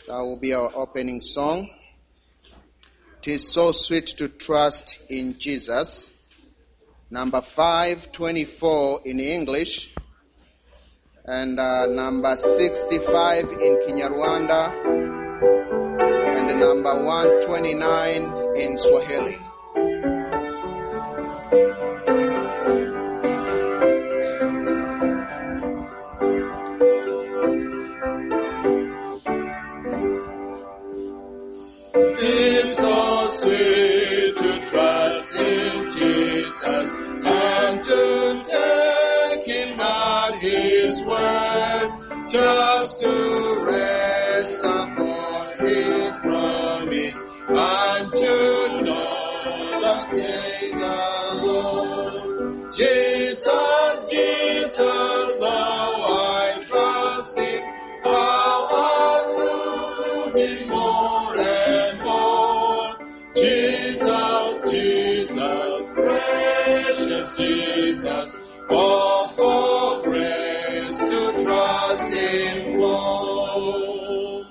That will be our opening song. Tis so sweet to trust in Jesus. Number 524 in English. And uh, number 65 in Kinyarwanda. And number 129 in Swahili. It's so sweet to trust in Jesus and to take Him at His word, just to rest upon His promise and to know that Savior Lord. Jesus, Jesus, now I trust Him. How I love Him more and more. Jesus, Jesus, precious Jesus, all for grace to trust Him more.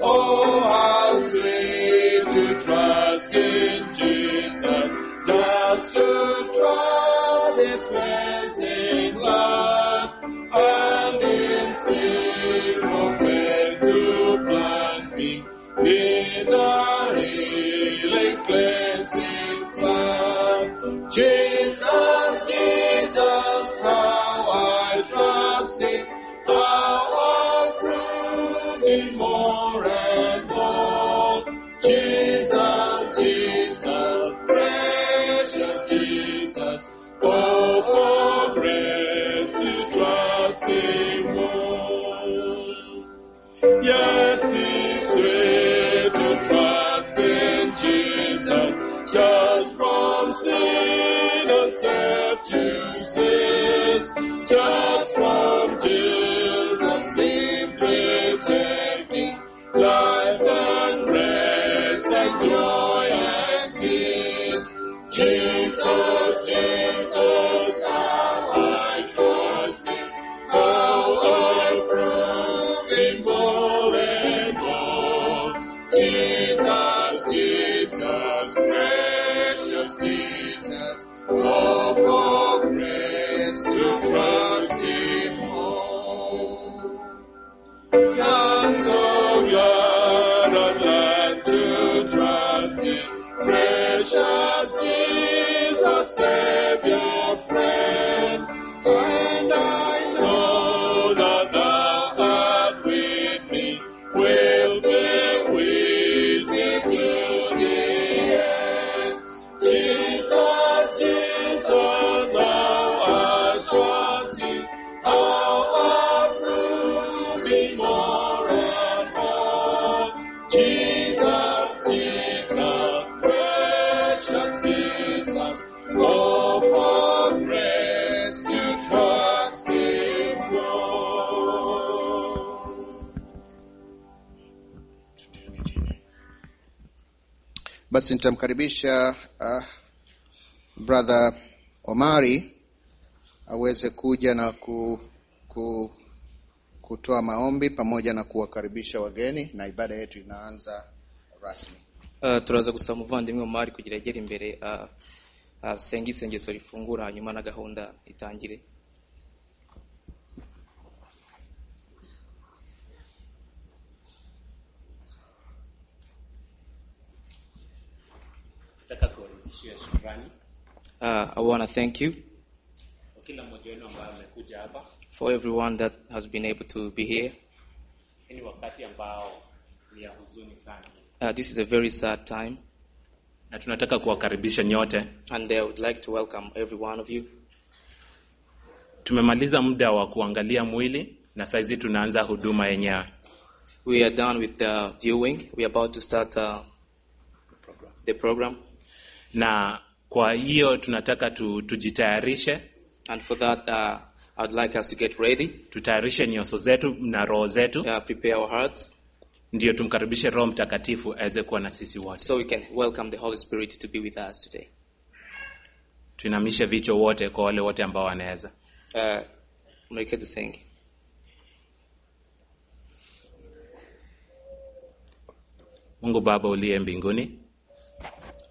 Oh, how sweet to trust in Jesus, just to trust His cleansing blood, and in simple faith to plant me in the healing cleansing flood. Jesus, Jesus, how I trust Him, how I grow in more and more. Jesus, Jesus, precious Jesus, oh, for grace to trust Him more. Yes, it's sweet to trust in Jesus, just from sin and self to cease, just from Jesus simply taking life and rest and joy and peace. Jesus, Jesus, now I trust Him, how I prove it more and more. Jesus, Jesus, precious Jesus, oh, for grace to trust Him more. I'm so glad I'm glad to trust in precious Jesus, Savior, friend. And I know that thou art with me, will be with me till the end. Jesus, Jesus, how I trust you, how I prove thee more and more. Jesus, Jesus, precious Jesus, oh, for grace to trust in more. Basi nitamkaribisha uh, brother Omari aweze kuja na ku, ku, kutoa maombi pamoja na kuwakaribisha wageni na ibada yetu inaanza rasmi. Ah, turaza gusaba umuvandimwe mari kugira agere imbere ah, asenge isengesho rifungura hanyuma na gahunda itangire nataka kuwarudishia shukrani Ah, i want to thank you kwa kila mmoja wenu ambaye amekuja hapa for everyone that has been able to be here hii ni wakati ambao ni ya huzuni sana Ah, this is a very sad time na tunataka kuwakaribisha nyote and i would like to welcome every one of you tumemaliza muda wa kuangalia mwili na saizi tunaanza huduma yenyewe we are done with the viewing we are about to start ah, the program na kwa hiyo tunataka tu, tujitayarishe and for that ah, i would like us to get ready tutayarishe nyoso zetu na roho zetu ah, prepare our hearts ndiyo tumkaribishe roho mtakatifu aweze kuwa na sisi wote so we can welcome the holy spirit to be with us today tuinamishe vichwa wote kwa wale wote ambao wanaweza Ah, mwelekeo tusenge mungu baba uliye mbinguni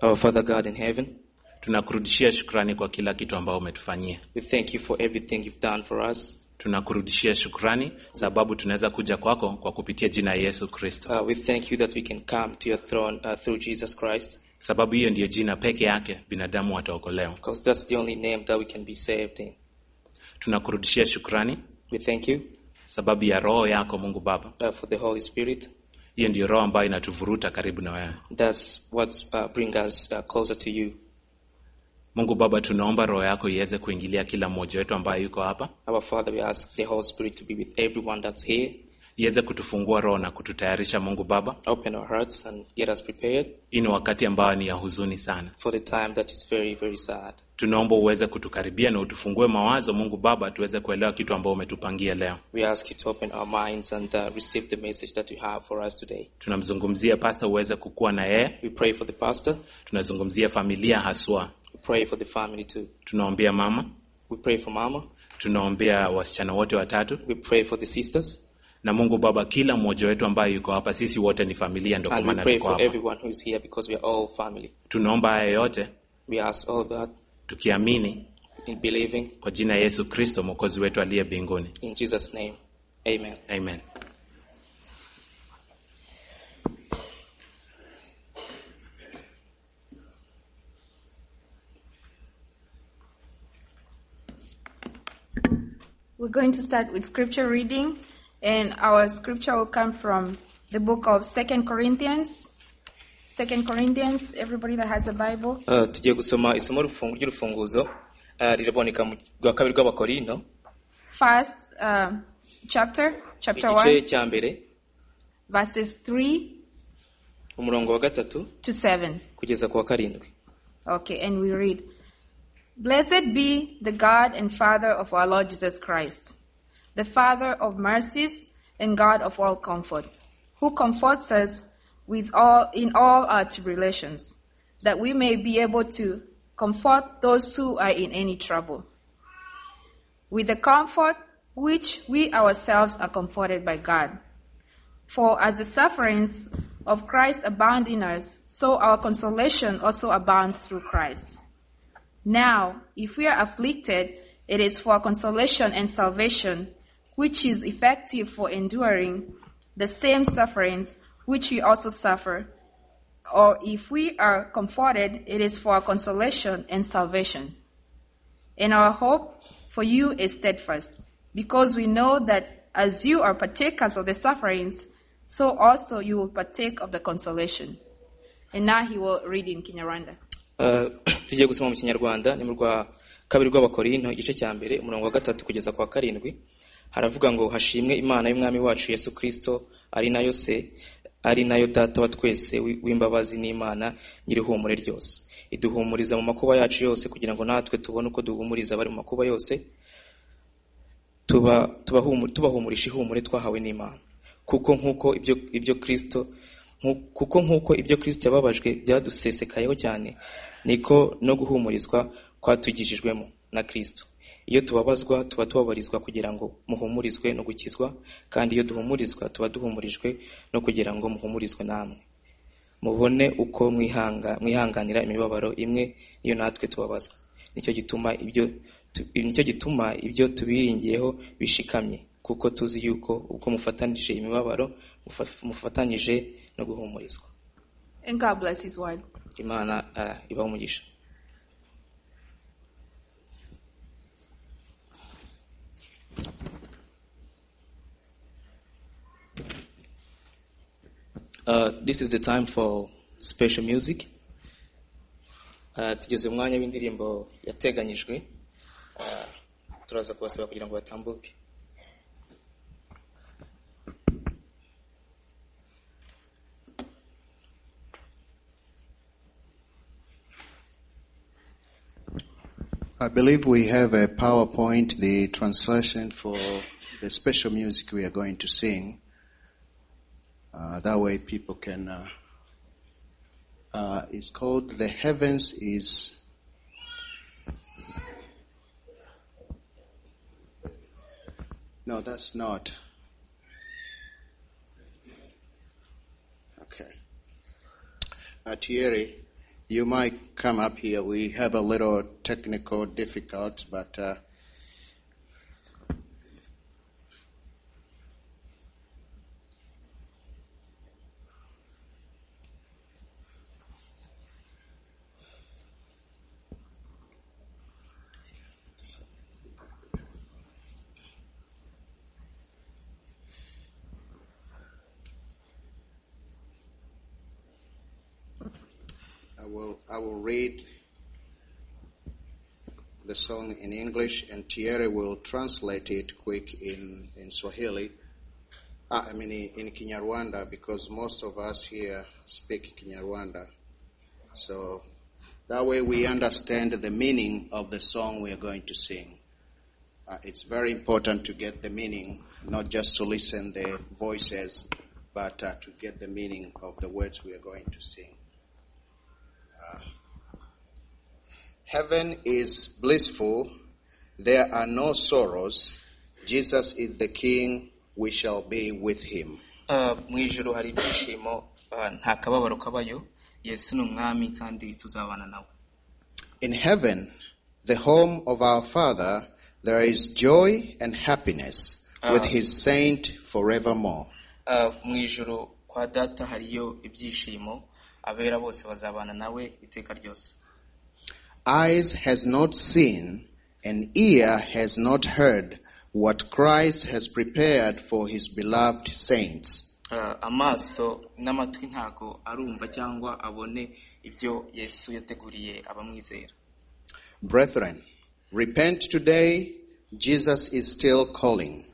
Our Father God in heaven, tunakurudishia shukrani kwa kila kitu ambao umetufanyia we thank you for everything you've done for us. tunakurudishia shukrani sababu tunaweza kuja kwako kwa kupitia jina ya yesu kristo Uh, we thank you that we can come to your throne uh, through Jesus Christ, sababu hiyo ndiyo jina peke yake binadamu wataokolewa because that's the only name that we can be saved in. tunakurudishia shukrani We thank you sababu ya roho yako mungu baba uh, for the Holy Spirit. hiyo ndiyo roho ambayo inatuvuruta karibu na wewe That's what uh, brings us uh, closer to you. mungu baba tunaomba roho yako iweze kuingilia kila mmoja wetu ambaye yuko hapa Our Father, we ask the Holy Spirit to be with everyone that's here. iweze kutufungua roho na kututayarisha mungu baba Open our hearts and get us prepared hii ni wakati ambao ni ya huzuni sana for the time that is very, very sad. tunaomba uweze kutukaribia na utufungue mawazo mungu baba tuweze kuelewa kitu ambao umetupangia leo We ask you to open our minds and uh, receive the message that you have for us today. tunamzungumzia pasta uweze kukuwa na yeye We pray for the pastor. tunazungumzia familia haswa We pray for the family too. tunaombea mama We pray for mama. tunaombea wasichana wote watatu We pray for the sisters. na mungu baba kila mmoja wetu ambaye yuko hapa sisi wote ni familia ndio kwa And we maana pray tuko for hapa everyone who is here because we are all family. tunaomba haya yote We ask all that tukiamini in believing kwa jina ya yesu kristo mwokozi wetu aliye mbinguni in Jesus' name. Amen. amen We're going to start with scripture reading, and our scripture will come from the book of Second Corinthians. Second Corinthians, everybody that has a Bible. Uh, tugiye gusoma isomo rufungu- ry'urufunguzo uh, riraboneka mu rwa kabiri rw'abakorinto First uh, chapter, chapter igice 1, cya mbere verses 3 umurongo wa gatatu to 7. kugeza ku wa karindwi Okay, and we read Blessed be the God and Father of our Lord Jesus Christ, the Father of mercies and God of all comfort, who comforts us with all in all our tribulations, that we may be able to comfort those who are in any trouble. With the comfort which we ourselves are comforted by God. For as the sufferings of Christ abound in us, so our consolation also abounds through Christ. Now, if we are afflicted, it is for consolation and salvation, which is effective for enduring the same sufferings which we also suffer. Or if we are comforted, it is for our consolation and salvation. And our hope for you is steadfast, because we know that as you are partakers of the sufferings, so also you will partake of the consolation. And now he will read in Kinyarwanda. Uh, tugiye gusoma mu kinyarwanda ni mu rwa kabiri rw'abakorinto igice cya mbere umurongo wa gatatu kugeza ku wa karindwi haravuga ngo hashimwe imana y'umwami wacu yesu kristo ari nayo se ari nayo data wa twese wi- w'imbabazi n'imana nyir'ihumure ryose iduhumuriza mu makuba yacu yose kugira ngo natwe tubone uko duhumuriza abari mu makuba yose tuba- tubahumu- tubahumurisha ihumure twahawe n'imana kuko nk'uko ibyo ibyo kristo nku- kuko nk'uko ibyo kristo yababajwe byadusesekayeho cyane niko no guhumurizwa kwatugijijwemo na kristo iyo tubabazwa tuba tubabarizwa kugira ngo muhumurizwe no gukizwa kandi iyo duhumurizwa tuba duhumurijwe no kugira ngo muhumurizwe namwe mubone uko mwihanga mwihanganira imibabaro imwe niyo natwe tubabazwa nicyo gituma ibyo tu- nicyo gituma ibyo tubiringiyeho bishikamye kuko tuzi yuko ubwo mufatanije imibabaro mufa- mufatanije no guhumurizwa And God bless his word. imana uh, ibaho umugisha Uh, this is the time for special music. Uh, tugeze mu mwanya w'indirimbo yateganyijwe uh, turaza kubasaba kugira ngo batambuke I believe we have a PowerPoint, the translation for the special music we are going to sing. Uh, that way people can, uh, uh, it's called The Heavens is, no, that's not. Okay. Atieri, you might come up here. We have a little technical difficulties, but uh, I will I will read the song in English, and Thierry will translate it quick in in Swahili. Ah, I mean in Kinyarwanda because most of us here speak Kinyarwanda, so that way we understand the meaning of the song we are going to sing. Uh, it's very important to get the meaning, not just to listen the voices, but uh, to get the meaning of the words we are going to sing. Heaven is blissful. There are no sorrows. Jesus is the King. We shall be with him. Ah, mu ijoro hari ibyishimo ah, nta kababaro kabayo yesu ni umwami kandi tuzabana nawe In heaven, the home of our Father, there is joy and happiness with Ah. his saint forevermore. Ah, mu ijoro kwa data hariyo ibyishimo abera bose bazabana nawe iteka ryose Eyes has not seen, and ear has not heard what Christ has prepared for his beloved saints. Ah, amaso n'amatwi ntago arumva cyangwa abone ibyo yesu yateguriye abamwizera Brethren, repent today. Jesus is still calling.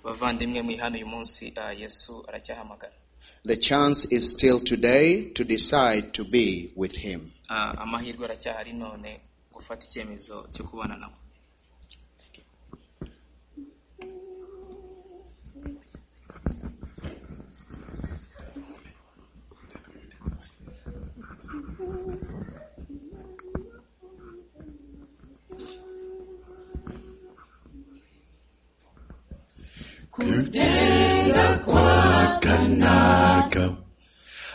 bavandimwe muri hano uyu munsi ah, yesu aracyahamagara The chance is still today to decide to be with Him. Ah, amahirwe aracyahari none gufata icyemezo cyo kubana nawe Kanaka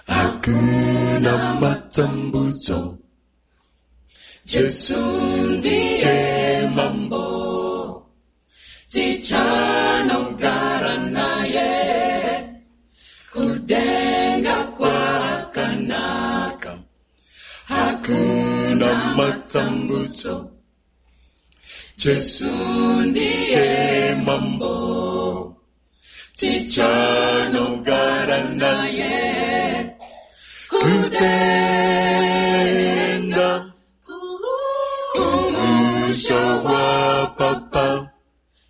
hakuna matambuzo. Yesu ndiye mambo, tichana ungara naye, kudenga kwa Kanaka hakuna matambuzo. Yesu ndiye mambo, tichana ungara naye, kudenga kumusha wa papa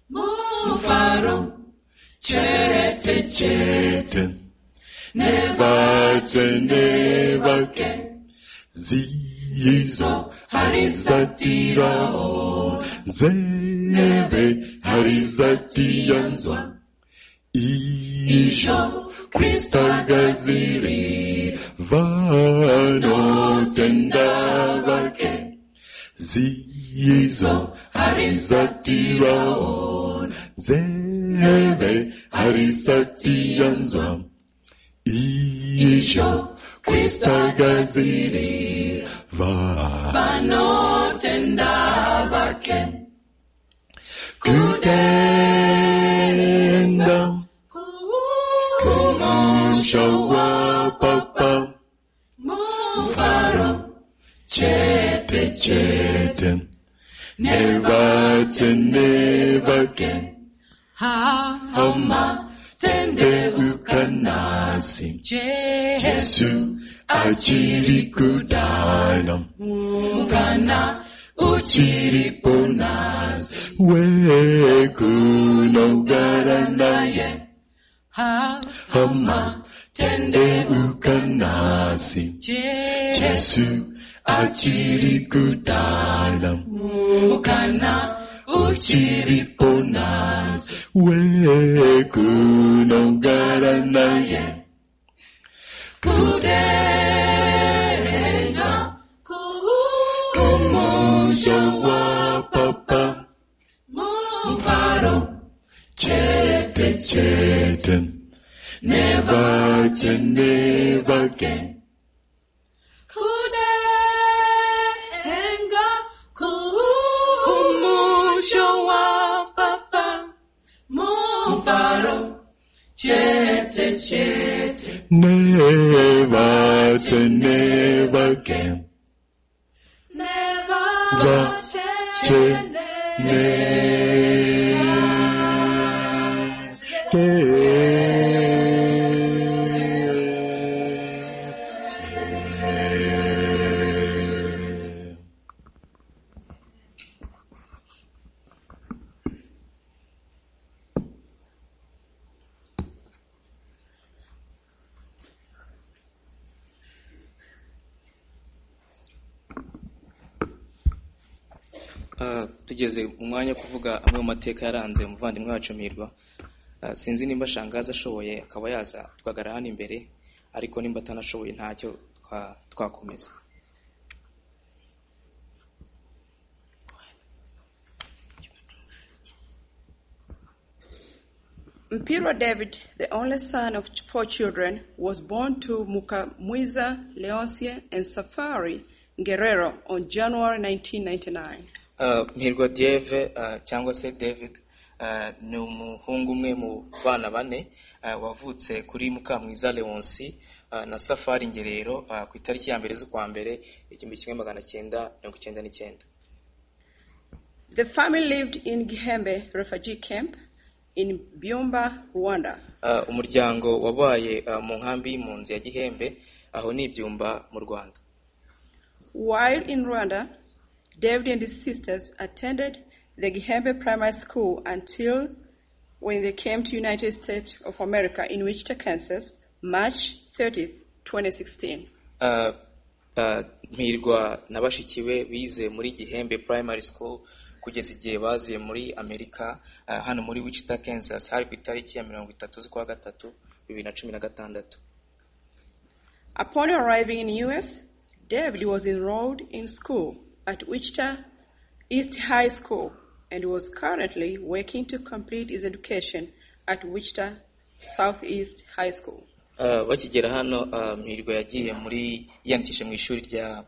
mufaro chete chete nebate nebake zizo harizatirao zebe harizatiyanzwa Isho Krista gaziri vano tenda vake zizo harizatiraon zeve harizatianzwa Isho Krista gaziri vano tenda vake kutenda kumusha wa papa mfaro chete chete never to never again hama tende ukanasi jesu achiri kudana mukana uchiri ponasi we kunogara naye hama tende ukanasi jesu achiri kudana mukana uchiri ponasi we kunogara naye kudenga kumusha wa papa mfaro chete chete never to never again kudenga kumusho wa papa mufaro chete chete Never to never again. neva Va- che- chete Ah, tugeze mu mwanya wo kuvuga amwe mu mateka yaranze umuvandimwe wacu mirwa Ah, sinzi nimba shangazi ashoboye akaba yaza tugagara hano imbere ariko nimba atanashoboye ntacyo twa- twakomeza Imperial David, the only son of ch- four children, was born to Mukamuiza Leoncie and Safari Guerrero on January 1999. Ah, Mpirwa Dieve ah, cyangwa se David ah, ni umuhungu umwe mu bana bane ah, wavutse kuri Mukamwiza Leonsi ah, na Safari Ngerero ah, ku itariki ya mbere z'ukwa mbere igihumbi kimwe magana cyenda mirongo icyenda n'icyenda The family lived in Gihembe refugee camp in Byumba, Rwanda. Ah, umuryango wabaye ah, mu nkambi y'impunzi ya Gihembe aho ni ibyumba mu Rwanda While in Rwanda, David and his sisters attended the Gihembe Primary School until when they came to United States of America in Wichita, Kansas, March 30, 2016. Ah, ah, Mpirwa na bashiki be bize muri Gihembe Primary School kugeza igihe baziye muri Amerika ah, hano muri Wichita Kansas hari ku itariki ya mirongo itatu z'ukwa gatatu bibiri na cumi na gatandatu Upon arriving in U.S., David was enrolled in school at Wichita East High School and was currently working to complete his education at Wichita Southeast High School. Ah, bakigera hano ah, Mpirwa yagiye muri yiyandikisha mu ishuri rya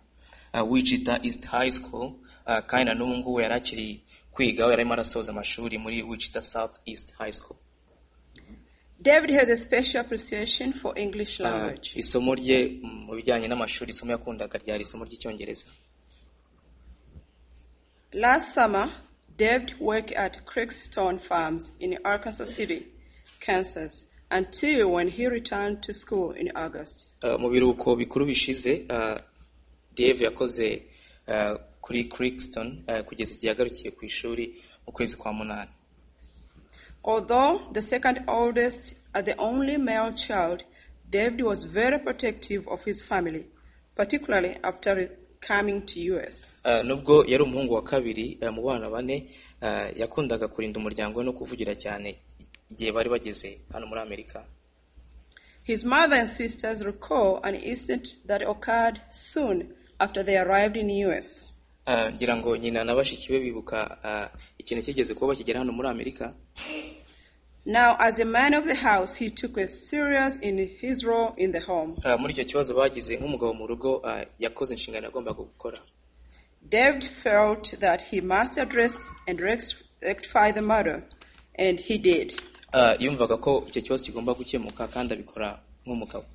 ah, Wichita East High School ah, kandi na n'ubu ngubu yari akiri kwiga aho yari arimo arasoza amashuri muri Wichita South East High School David has a special appreciation for English Ah, language. isomo rye mm, mu bijyanye n'amashuri isomo yakundaga ryari isomo ry'icyongereza Last summer, David worked at Creekstone Farms in Arkansas City, Kansas, until when he returned to school in August. Uh, mu biruhuko bikuru bishize uh, Dave yakoze uh, kuri Crixton uh, kugeza igihe yagarukiye ku ishuri mu kwezi kwa munani Although the second oldest and the only male child, David was very protective of his family, particularly after re- coming to US. Uh, nubwo yari umuhungu wa kabiri uh, mu bana bane uh, yakundaga kurinda umuryango we no kuvugira cyane igihe bari bageze hano muri Amerika His mother and sisters recall an incident that occurred soon after they arrived in US. Uh, ngira ngo nyina na bashiki be bibuka uh, ikintu kigeze kuba bakigera hano muri Amerika Now, as a man of the house, he took a serious in his role in the home. Uh, muri icyo kibazo bagize nk'umugabo mu rugo uh, yakoze inshingano yagombaga gukora David felt that he must address and rex- rectify the matter, and he did. Uh, yumvaga ko icyo kibazo kigomba gukemuka kandi abikora nk'umugabo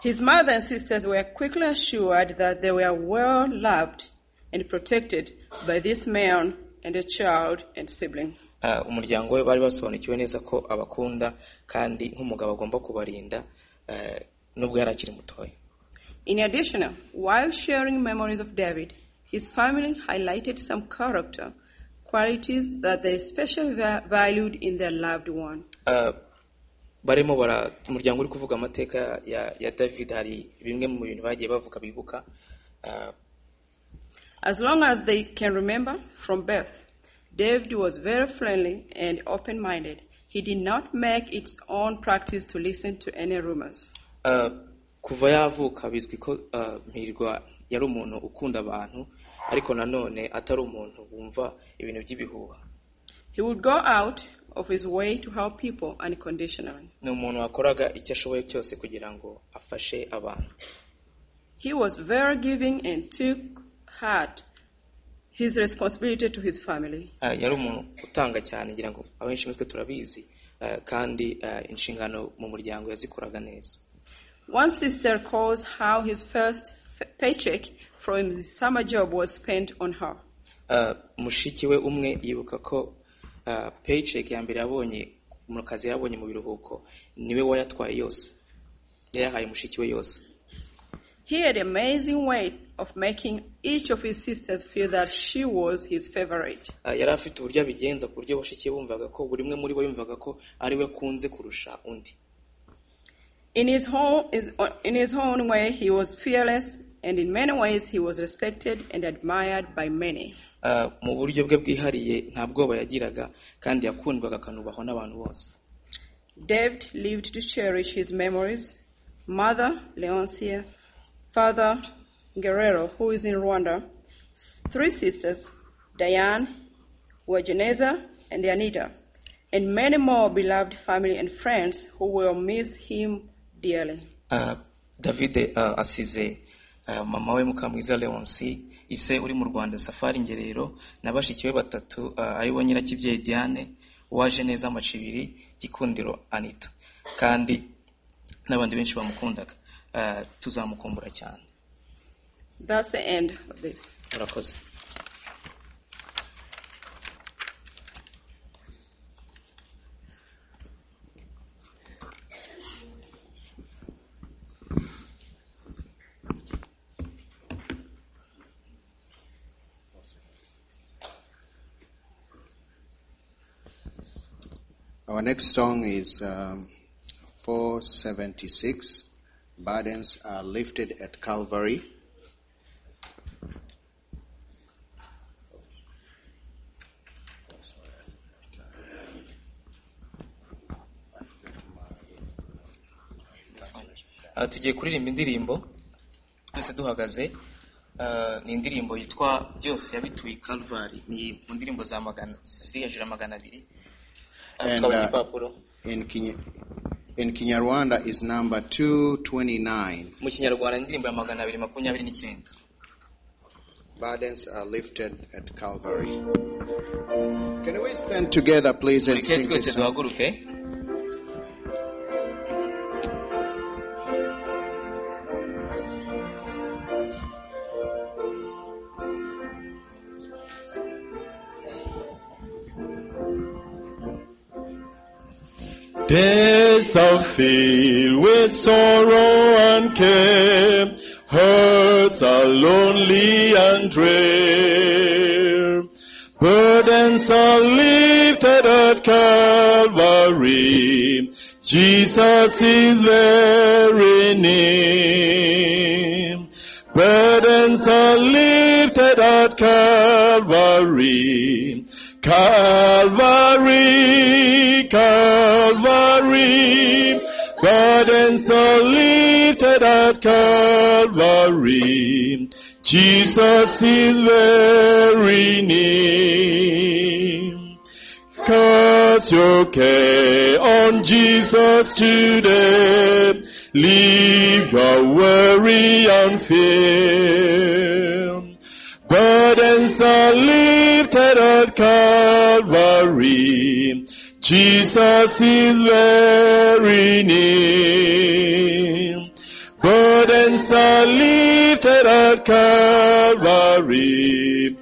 His mother and sisters were quickly assured that they were well loved and protected by this man and a child and sibling. Ah, umuryango we bari basobanukiwe neza ko abakunda kandi nk'umugabo agomba kubarinda eh, nubwo yari akiri mutoya In addition, while sharing memories of David, his family highlighted some character qualities that they especially va- valued in their loved one. Ah, barimo bara umuryango uri kuvuga amateka ya, ya david hari bimwe mu bintu bagiye bavuga bibuka Ah, As long as they can remember from birth, David was very friendly and open minded. He did not make its own practice to listen to any rumors. ah, kuva yavuka bizwi ko ah, mpirwa yari umuntu ukunda abantu ariko nanone atari umuntu wumva ibintu by'ibihuha He would go out of his way to help people unconditionally. ni umuntu wakoraga icyo ashoboye cyose kugira ngo afashe abantu He was very giving and took heart his responsibility to his family. Ah, yari umuntu utanga cyane ngira ngo abenshi muri twe turabizi ah, kandi ah, inshingano mu muryango yazikoraga neza One sister calls how his first f- paycheck from his summer job was spent on her. Ah, mushiki we umwe yibuka ko ah, paycheck ya mbere yabonye mu kazi yabonye mu biruhuko niwe wayatwaye yose yayahaye mushiki we yose He had an amazing way of making each of his sisters feel that she was his favorite. Ah, yari afite uburyo abigenza ku buryo bashiki be bumvaga ko buri umwe muri bo yumvaga ko ari we akunze kurusha undi In his, whole, is- in his own way, he was fearless, and in many ways, he was respected and admired by many. Ah, mu buryo bwe bwihariye nta bwoba yagiraga kandi yakundwaga akanubahwa n'abantu bose David lived to cherish his memories. Mother, Leoncia, father, Guerrero, who is in Rwanda, s- three sisters, Diane, Wageneza, and Anita, and many more beloved family and friends who will miss him dearly. Ah, David ah, asize ah, mama we Mukamwiza Leonce ise uri mu Rwanda Safari Ngerero na bashiki be batatu ah, ari bo Nyirakibyeyi Diane waje neza amacibiri Gikundiro Anita kandi n'abandi benshi bamukundaga Ah, tuzamukumbura cyane That's the end of this. murakoze Our next song is um, 476 Burdens Are Lifted at Calvary. Ah, tugiye kuririmba indirimbo twese duhagaze Ah, ni indirimbo yitwa byose yabituye i Calvary ni mu ndirimbo za magana ziri hejuru ya magana abiri Ah, And, tukabona uh, igipapuro In, Kenya, in Kinyarwanda is number 229. mu kinyarwanda ni indirimbo ya magana abiri makumyabiri n'icyenda Burdens Are Lifted at Calvary. Can we stand together, please, and tureke sing twese this song? duhaguruke Days are filled with sorrow and care. Hearts are lonely and drear. Burdens are lifted at Calvary. Jesus is very near. Burdens are lifted at Calvary. Calvary, Calvary. Burdens are lifted at Calvary. Jesus is very near. Cast your care on Jesus today. Leave your worry and fear. Burdens are lifted at Calvary. Jesus is very near. Burdens are lifted at Calvary.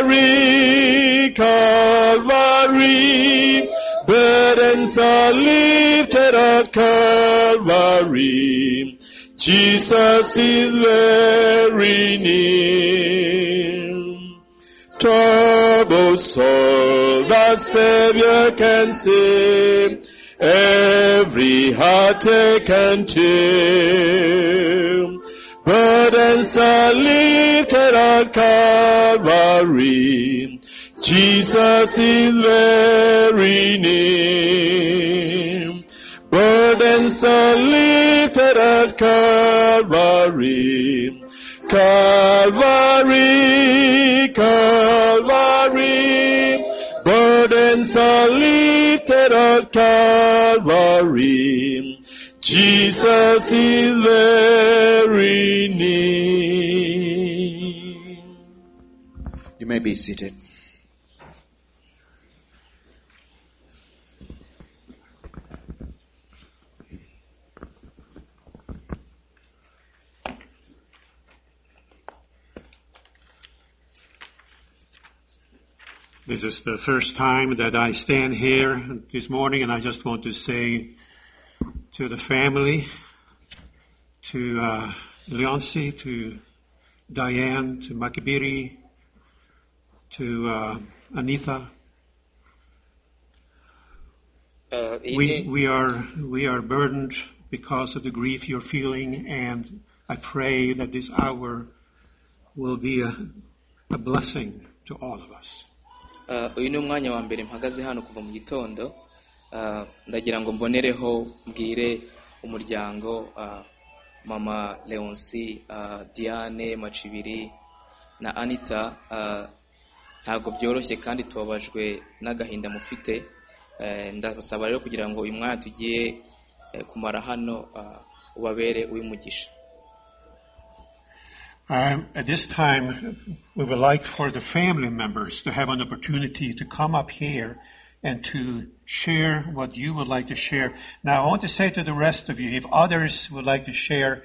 Calvary, Calvary. Burdens are lifted at Calvary. Jesus is very near. Trouble soul, the Savior can save every heartache and tear. Burdens are lifted at Calvary. Jesus is very near. Burdens are lifted at Calvary. Calvary, Calvary. Burdens and so lifted at Calvary. Jesus is very near. You may be seated. This is the first time that I stand here this morning, and I just want to say to the family, to uh, Leonce, to Diane, to Makibiri, to uh, Anita, Uh, iyi we, ni- we are we are burdened because of the grief you're feeling, and I pray that this hour will be a, a blessing to all of us. Uh, uyu ni umwanya wa mbere mpagaze hano kuva mu gitondo Uh, ndagira ngo mbonereho mbwire umuryango uh, mama leonsi uh, diane macibiri na anita uh, ntabwo byoroshye kandi tubabajwe n'agahinda mufite Eh, ndabasaba rero kugira ngo uyu mwanya tugiye eh, kumara hano uh, ubabere uw'umugisha Um, at this time, we would like for the family members to have an opportunity to come up here and to share what you would like to share. Now, I want to say to the rest of you, if others would like to share,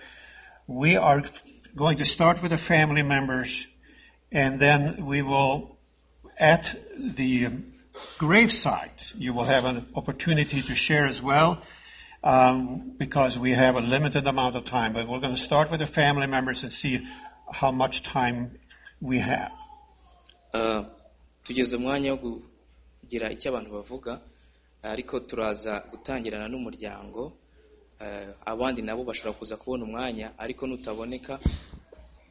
we are going to start with the family members and then we will, at the gravesite, you will have an opportunity to share as well um, because we have a limited amount of time. But we're going to start with the family members and see how much time we have. Uh, tugeze umwanya wo kugira icyo abantu bavuga ariko turaza gutangirana n'umuryango Uh, abandi nabo bashobora kuza kubona umwanya ariko nutaboneka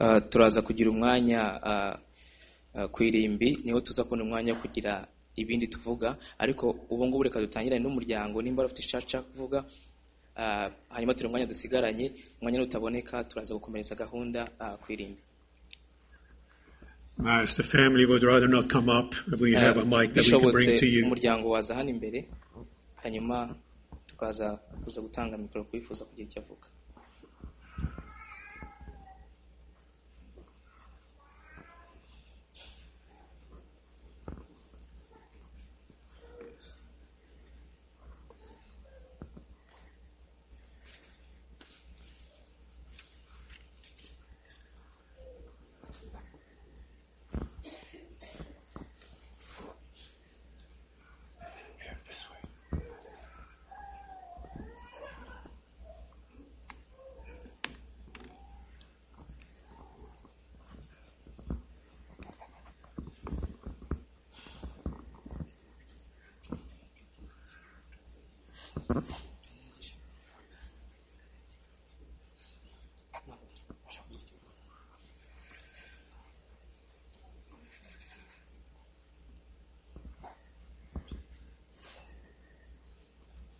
uh, turaza kugira umwanya uh, uh, ku irimbi niho tuza kubona umwanya wo kugira ibindi tuvuga ariko ubu ngubu reka dutangirane n'umuryango nimba bafite icyo ashaka kuvuga uh, hanyuma turi umwanya dusigaranye umwanya nutaboneka turaza gukomereza gahunda uh, ku irimbi Now, if the family would rather not come up, we have a mic that we can bring bishobotse to you. umuryango waza hano imbere hanyuma tukaza kuza gutanga mikoro kwifuza kugira icyo avuga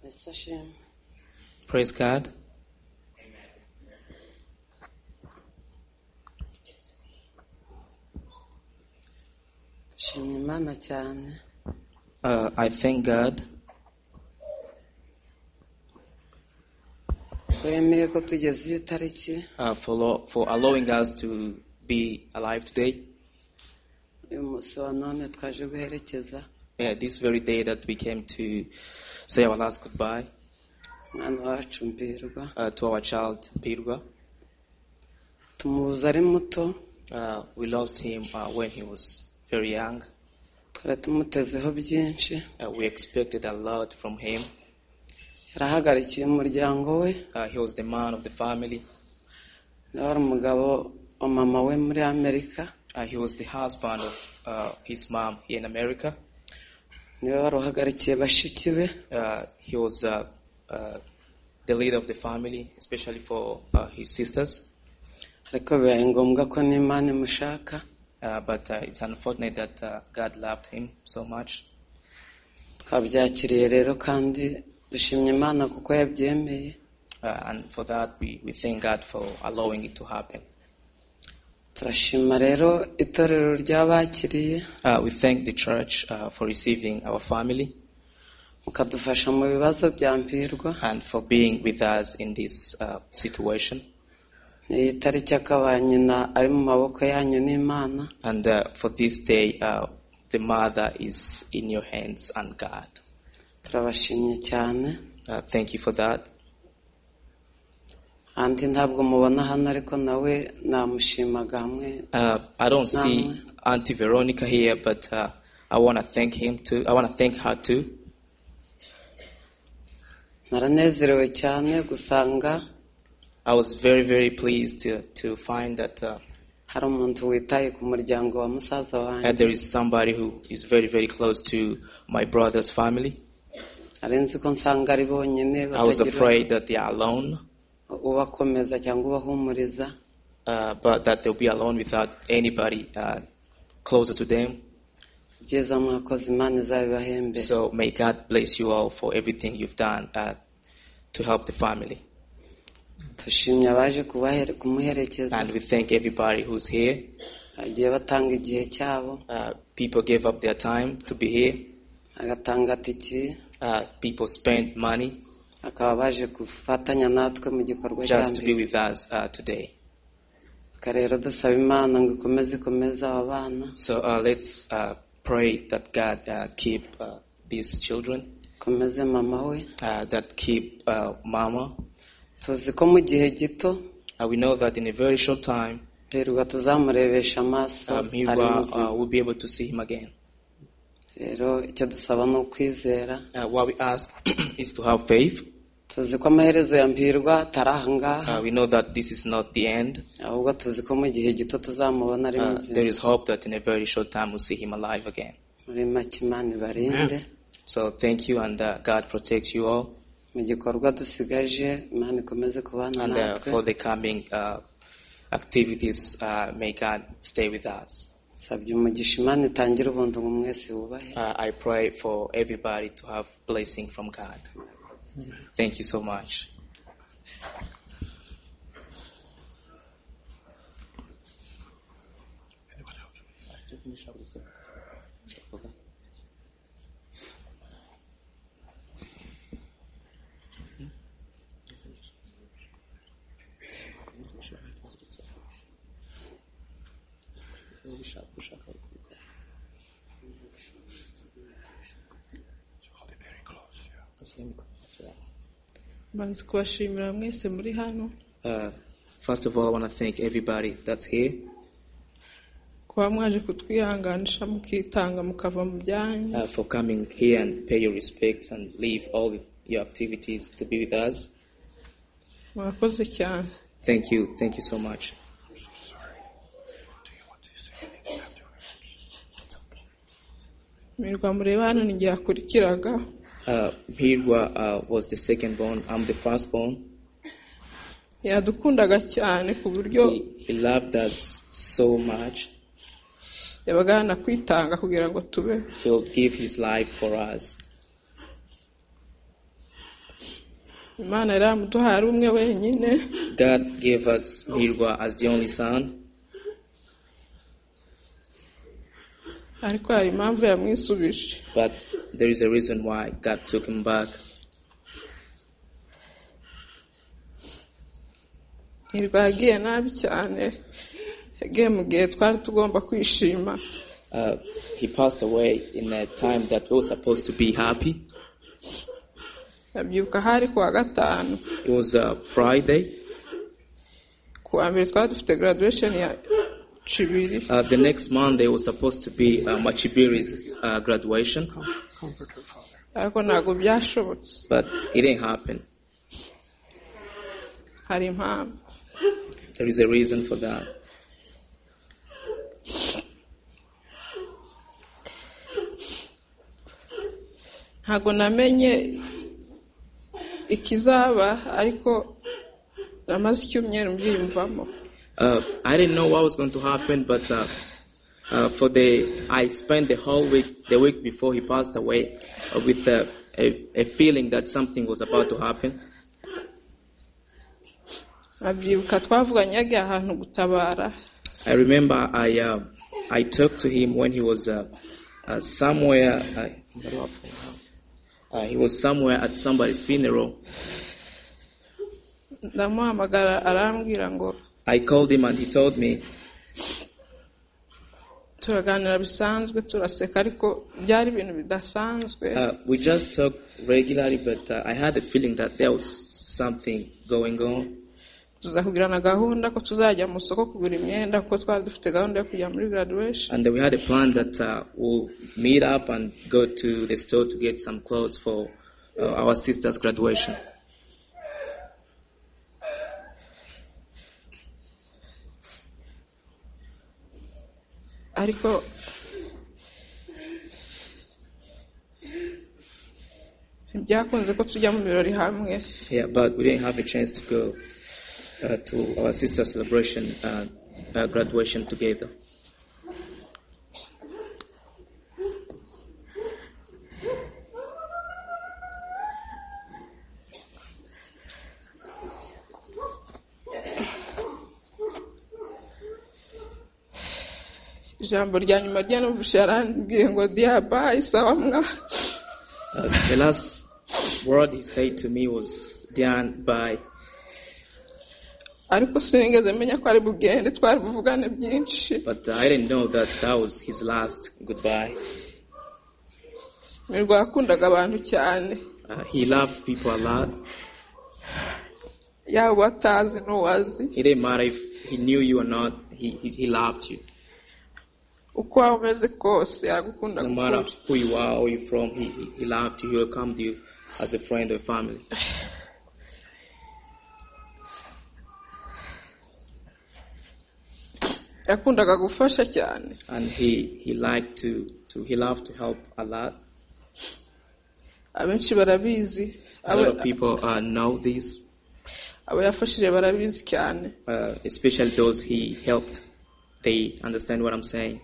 The session praise god dushimye imana cyane uh, i thank god wemeye ko tugeze iyo tariki uh, for, lo- for allowing us to be alive today uyu munsi wa none twaje guherekeza yeah, this very day that we came to say our last goodbye umwana wacu mbirwa uh, to our child pirwa tumubuze ari muto uh, we lost him uh, when he was very young twari tumutezeho byinshi uh, we expected a lot from him yarahagarikiye umuryango we uh, he was the man of the family nawe ari umugabo wa mama we muri amerika uh, he was the husband of uh, his mom here in America. niwe wari uhagarikiye bashiki be Uh, he was uh, uh, the leader of the family, especially for uh, his sisters. ariko bibaye ngombwa ko n'imana imushaka Uh, but uh, it's unfortunate that uh, God loved him so much. twabyakiriye rero kandi dushimye imana kuko yabyemeye Uh, and for that, we, we thank God for allowing it to happen. turashima rero itorero ry'abakiriye Uh, we thank the church uh, for receiving our family mukadufasha mu bibazo bya mpirwa and for being with us in this uh, situation. iyi tariki akaba nyina ari mu maboko yanyu n'imana And uh, for this day, uh, the mother is in your hands and God. turabashimye cyane Uh, thank you for that. andi ntabwo mubona hano ariko nawe namushimaga hamwe Uh, I don't see Auntie Veronica here, but uh, I want to thank him too. I want to thank her too. naranezerewe cyane gusanga I was very, very pleased to, to find that uh, hari umuntu witaye ku muryango wa musaza that wanjye there is somebody who is very, very close to my brother's family. nari nzi ko nsanga ari bonyine I was batagira afraid that they are alone, ubakomeza cyangwa ubahumuriza uh, but that they'll be alone without anybody uh, closer to them. byiza mwakoze imana izabibahembere So may God bless you all for everything you've done uh, to help the family. dushimye abaje kubahere- kumuherekeza And we thank everybody who's here. bagiye batanga igihe cyabo Uh, people gave up their time to be here. agatanga tiki Uh, people spent money bakaba baje gufatanya natwe mu gikorwa cya just to be mbere with us uh, today. Reka rero dusaba imana ngo ikomeze ikomeze aba bana So uh, let's uh, pray that God uh, keep uh, these children, ikomeze mama we uh, that keep uh, Mama. tuzi ko mu gihe gito Uh, we know that in a very short time, hirwa tuzamurebesha amaso um, he ari will, muzima uh, will be able to see him again. rero icyo dusaba ni ukwizera Uh, what we ask is to have faith. tuzi ko amaherezo ya mbirwa atari aha ngaha Uh, we know that this is not the end. ahubwo tuzi ko mu gihe gito tuzamubona ari Uh, there muzima is hope that in a very short time we'll see him alive again. muri make imana ibarinde So thank you, and uh, God protects you all. mu gikorwa dusigaje imana ikomeze kubana And uh, natwe for the coming uh, activities, uh, may God stay with us. sabye umugisha imana itangire ubuntu ngo mwese wubahe Uh, I pray for everybody to have blessing from God. Thank you so much. banze kubashimira mwese muri hano Uh, first of all, I want to thank everybody that's here kuba mwaje kutwihanganisha mukitanga mukava mu byanyu uh, for coming here and pay your respects and leave all your activities to be with us. murakoze cyane Thank you. Thank you so much. imirwa mureba hano ni igihe akurikiraga Uh, Mirwa uh, was the second born. I'm the first born. yadukundaga cyane ku buryo He, he loved us so much. yabaga yanakwitanga kugira ngo tubeho He'll give his life for us. imana yari yamuduhaye ari umwe wenyine God gave us Mirwa as the only son, ariko hari impamvu yamwisubije but there is a reason why God took him back. ntirwa yagiye nabi cyane yagiye mu gihe twari tugomba kwishima Uh, he passed away in a time that we were supposed to be happy. abyuka hari ku wa gatanu It was a Friday. ku wa mbere twari dufite graduation ya cibiri Uh, the next Monday was supposed to be uh, Machibiri's uh, graduation, ariko ntabwo byashobotse but it didn't happen. hari impamvu There is a reason for that. ntabwo namenye ikizaba ariko namaze icyumweru mbyiyumvamo uh, I didn't know what was going to happen, but uh, uh, for the I spent the whole week, the week before he passed away, uh, with uh, a, a feeling that something was about to happen. abyibuka twavuganye yagiye ahantu gutabara I remember I uh, I talked to him when he was uh, uh, somewhere. Uh, uh, he was somewhere at somebody's funeral. ndamuhamagara arambwira ngo I called him and he told me turaganira bisanzwe turaseka ariko byari ibintu bidasanzwe uh, we just talk regularly, but uh, I had a feeling that there was something going on. tuza kugira na gahunda ko tuzajya mu isoko kugura imyenda kuko twari dufite gahunda yo kujya muri graduation And then we had a plan that uh, we'll meet up and go to the store to get some clothes for uh, our sister's graduation. ariko ntibyakunze ko tujya mu birori hamwe Yeah, but we didn't have a chance to go uh, to our sister's celebration, uh, uh, graduation together. ijambo rya nyuma rya numvise yarambwiye ngo diyabayi sawa mwa Uh, the last word he said to me was, Diane, bye. ariko sinigeze menya ko ari bugende twari buvugane byinshi But I didn't know that that was his last goodbye. mirwa yakundaga abantu cyane Uh, he loved people a lot. yaba uwatazi n'uwazi It didn't matter if he knew you or not, he, he, he loved you. uko waba umeze kose yagukunda No matter kukuri who you are or you're from, he, he, he loved you. He welcomed you as a friend or family. yakundaga gufasha cyane And he, he liked to, to, he loved to help a lot. abenshi barabizi A lot of people uh, know this, abo yafashije barabizi cyane uh, especially those he helped. They understand what I'm saying.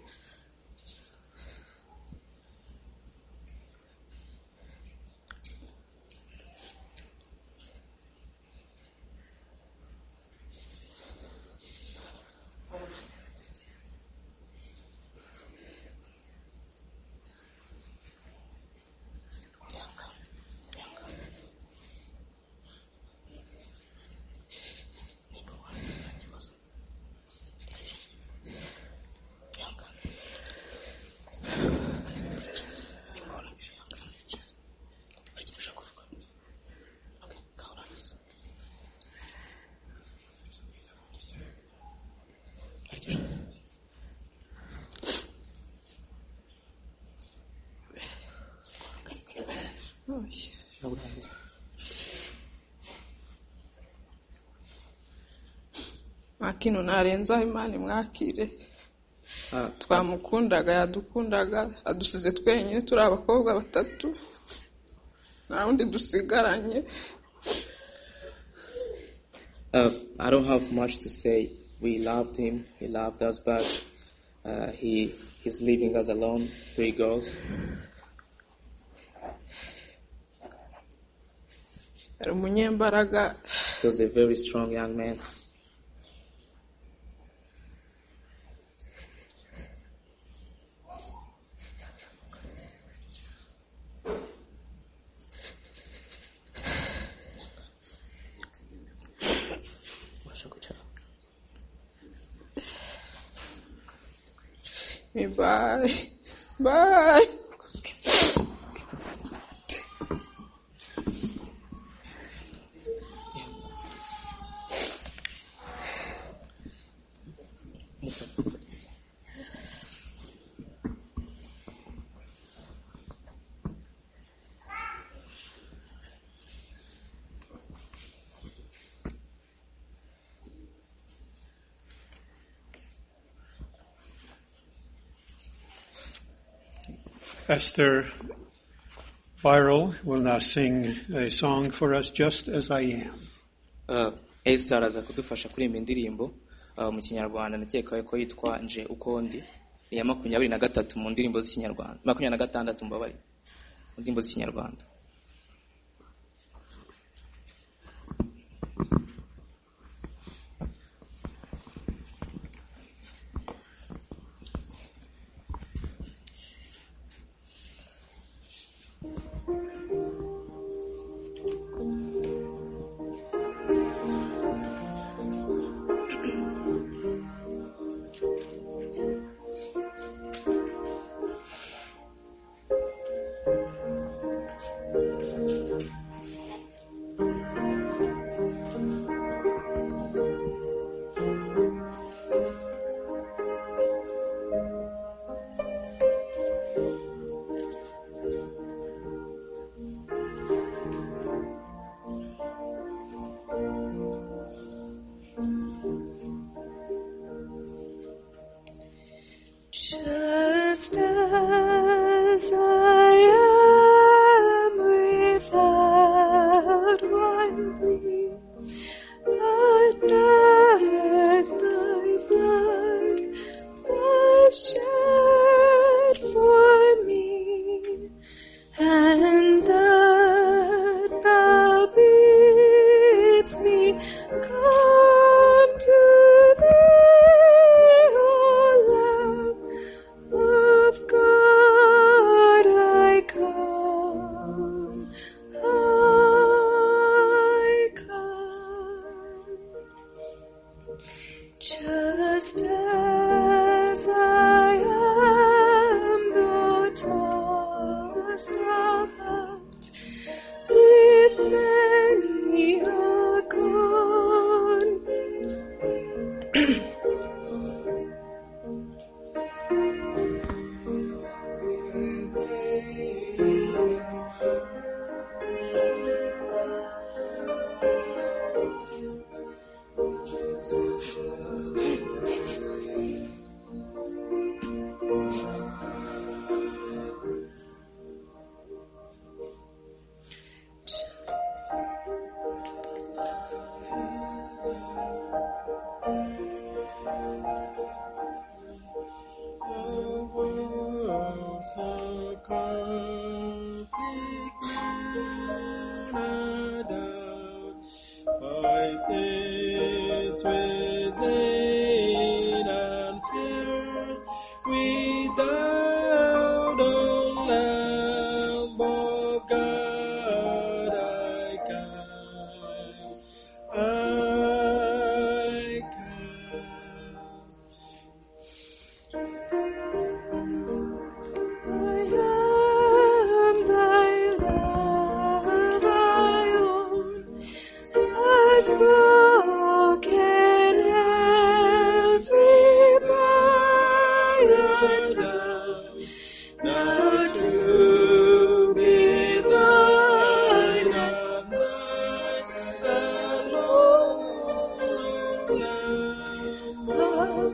nta kintu narenzaho imana imwakire Uh, twamukundaga yadukundaga adusize twenyine turi abakobwa batatu nta wundi dusigaranye Uh, I don't have much to say. We loved him. He loved us back. Uh, he he's leaving us alone, three girls. yari umunyembaraga He was a very strong young man. bayi bayi Esther Viral will now sing a song for us, Just As I Am. Uh, Esther araza kudufasha kuririmba indirimbo uh, mu kinyarwanda nakekaho ko yitwa nje uko ndi iya makumyabiri na gatatu mu ndirimbo z'ikinyarwanda makumyabiri na gatandatu mbabare mu ndirimbo z'ikinyarwanda sing, Come to thee, O Lamb of God, I come, I come. Just as I am, thou dost abound with many a garment. Within and fears without a lamb of God, I come, I come. I am thy love, I own, has broken every barrier down. Now to be thine and thine alone, Lamb of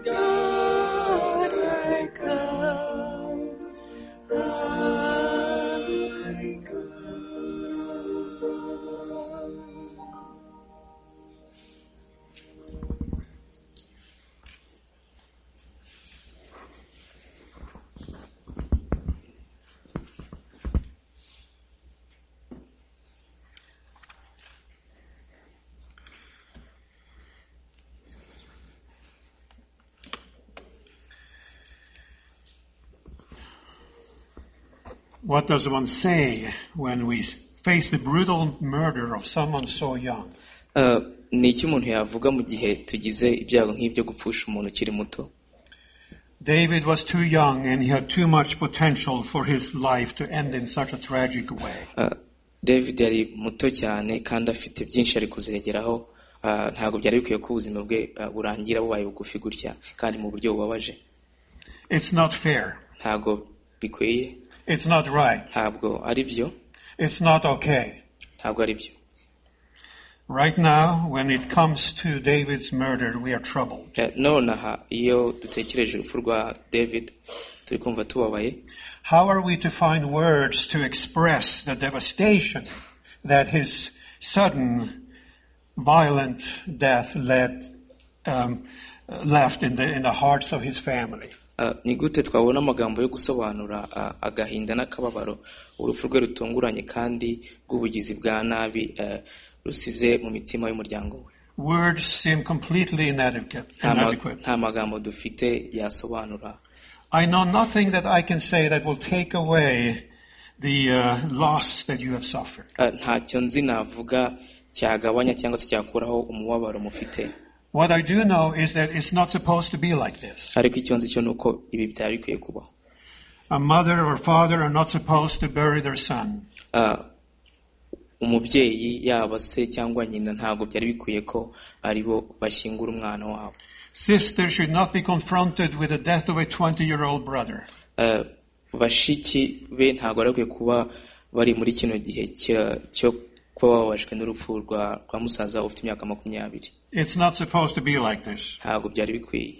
God, I come. I come. What does one say when we face the brutal murder of someone so young? Ah, ni iki umuntu yavuga mu gihe tugize ibyago nk'ibyo gupfusha umuntu ukiri muto David was too young and he had too much potential for his life to end in such a tragic way. Ah, david yari muto cyane kandi afite byinshi ari kuzegeraho Ah, ntabwo byari bikwiye ko ubuzima bwe ah, burangira bubaye bugufi gutya kandi mu buryo bubabaje It's not fair. ntabwo bikwiye It's not right. ntabwo ari byo It's not okay. ntabwo ari byo Right now, when it comes to David's murder, we are troubled. Eh, none aha iyo dutekereje urupfu rwa david turi kumva tubabaye How are we to find words to express the devastation that his sudden, violent death led, um, left in the, in the hearts of his family? Ah, ni gute twabona amagambo yo gusobanura ah, agahinda n'akababaro urupfu rwe rutunguranye kandi rw'ubugizi bwa nabi eh, rusize mu mitima y'umuryango we Words seem completely inadequate. Nta ma- inadequate. nta magambo dufite yasobanura I know nothing that I can say that will take away the uh, loss that you have suffered. Ah, ntacyo nzi navuga cyagabanya cyangwa se cyakuraho umubabaro mufite What I do know is that it's not supposed to be like this. ariko icyo nzi cyo ni uko ibi byari bikwiye kubaho A mother or father are not supposed to bury their son. Ah, umubyeyi yaba se cyangwa nyina ntabwo byari bikwiye ko ari bo bashyingura umwana wabo Sister should not be confronted with the death of a 20 year old brother. Eh, bashiki be ntabwo bari bakwiye kuba bari muri kino gihe cya- cyo kuba bababajwe n'urupfu rwa rwa musaza ufite imyaka makumyabiri It's not supposed to be like this. ntabwo byari bikwiye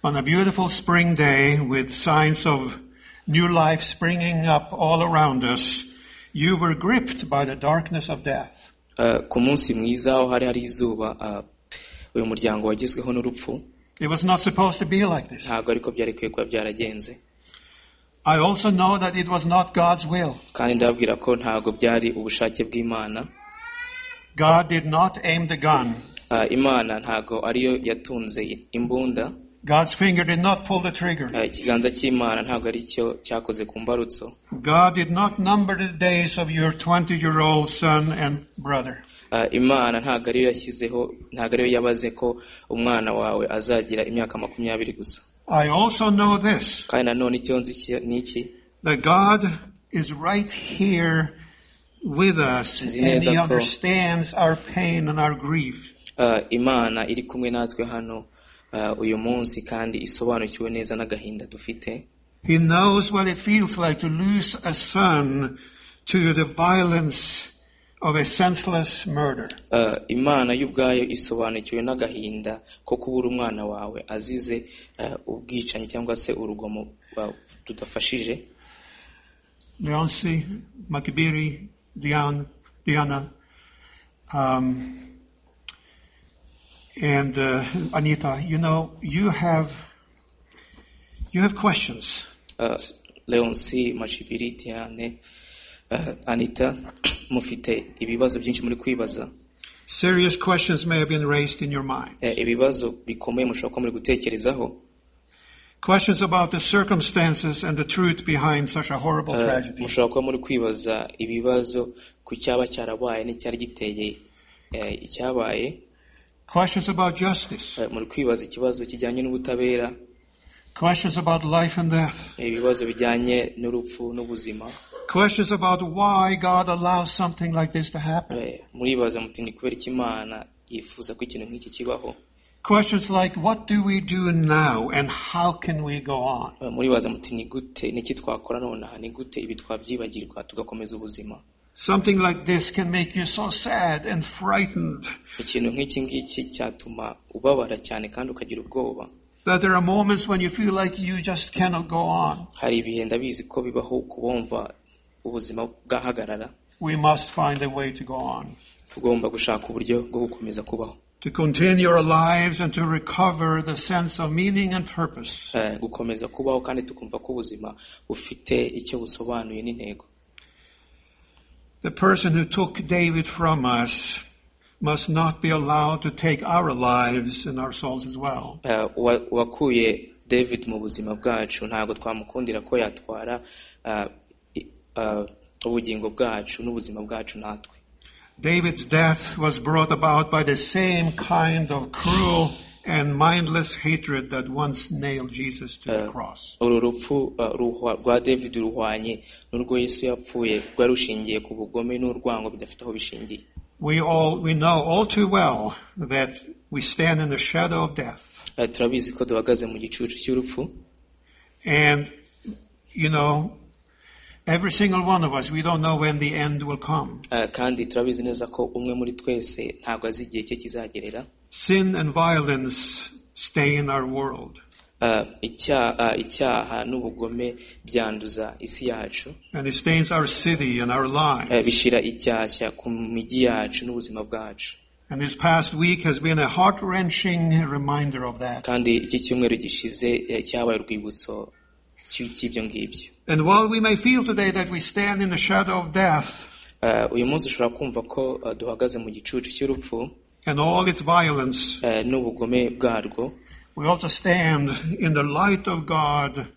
On a beautiful spring day with signs of new life springing up all around us, you were gripped by the darkness of death. Eh, ku munsi mwiza aho hari hari izuba eh, uyu muryango wagezweho n'urupfu It was not supposed to be like this. ntabwo ariko byari bikwiye kuba byaragenze I also know that it was not God's will. kandi ndababwira ko ntabwo byari ubushake bw'imana God did not aim the gun. Ah, imana ntago ariyo yatunze imbunda God's finger did not pull the trigger. Ah, ikiganza cy'imana ntago ari cyo cyakoze ku mbarutso God did not number the days of your 20 year old son and brother. Ah, imana ntago ariyo yashyizeho ntago ariyo yabaze ko umwana wawe azagira imyaka makumyabiri gusa I also know this kandi nanone icyo nzi iki- ni iki that God is right here with us Nzi and neza He ko- understands our pain and our grief. Ah, imana iri kumwe natwe hano ah, uyu munsi kandi isobanukiwe neza n'agahinda dufite He knows what it feels like to lose a son to the violence of a senseless murder. Ah, imana y'ubwayo isobanukiwe n'agahinda ko kubura umwana wawe azize ah, ubwicanyi cyangwa se urugomo ah, tudafashije Leonci, Makibiri, Dian, Diana, um, and uh, Anita, you know, you have you have questions. Ah, leonsi mashibiri tiane ah, anita mufite ibibazo byinshi muri kwibaza Serious questions may have been raised in your mind. Eh, ibibazo bikomeye mushobora kuba muri gutekerezaho Questions about the circumstances and the truth behind such a horrible Ah, tragedy. mushobora kuba muri kwibaza ibibazo ku cyaba cyarabaye n'icyari giteye eh, icyabaye Questions about justice. Eh, muri kwibaza ikibazo kijyanye n'ubutabera Questions about life and death. eh, ibibazo bijyanye n'urupfu n'ubuzima Questions about why God allows something like this to happen. Eh, muribaza muti ni kubera iki imana yifuza ko ikintu nk'iki kibaho Questions like, what do we do now and how can we go on? Eh, muribaza muti ni gute niki twakora nonaha ni gute ibi twabyibagirwa tugakomeza ubuzima Something like this can make you so sad and frightened ikintu nk'iki ngiki cyatuma ubabara cyane kandi ukagira ubwoba that there are moments when you feel like you just cannot go on. hari ibihe ndabizi ko bibaho kubumva ubuzima bwahagarara We must find a way to go on, tugomba gushaka uburyo bwo gukomeza kubaho to continue our lives and to recover the sense of meaning and purpose. Eh, gukomeza kubaho kandi tukumva ko ubuzima bufite icyo busobanuye n'intego The person who took David from us must not be allowed to take our lives and our souls as well. Eh, uwa- uwakuye david mu buzima bwacu ntabwo twamukundira ko yatwara eh, i- eh, ubugingo bwacu n'ubuzima bwacu natwe David's death was brought about by the same kind of cruel and mindless hatred that once nailed Jesus to the Uh, cross. uru rupfu uh, ruhwa- rwa david ruhwanye n'urwo yesu yapfuye rwari rushingiye ku bugome n'urwango bidafite aho bishingiye We all we know all too well that we stand in the shadow of death. Eh, turabizi ko duhagaze mu gicucu cy'urupfu And you know, every single one of us, we don't know when the end will come. eh, kandi turabizi neza ko umwe muri twese ntabwo azi igihe cye kizagerera Sin and violence stay in our world. Eh, icya- eh, icyaha n'ubugome byanduza isi yacu And it stains our city and our eh, lives. bishira icyashya ku migi yacu n'ubuzima bwacu And this past week has been a heart wrenching reminder of that. kandi iki cyumweru gishize eh, cyabaye urwibutso cy'i- cy'ibyo ngibyo And while we may feel today that we stand in the shadow of death Eh, uyu munsi ushobora kumva ko eh, duhagaze mu gicucu cy'urupfu and all its violence, eh, n'ubugome bwarwo we also stand in the light of God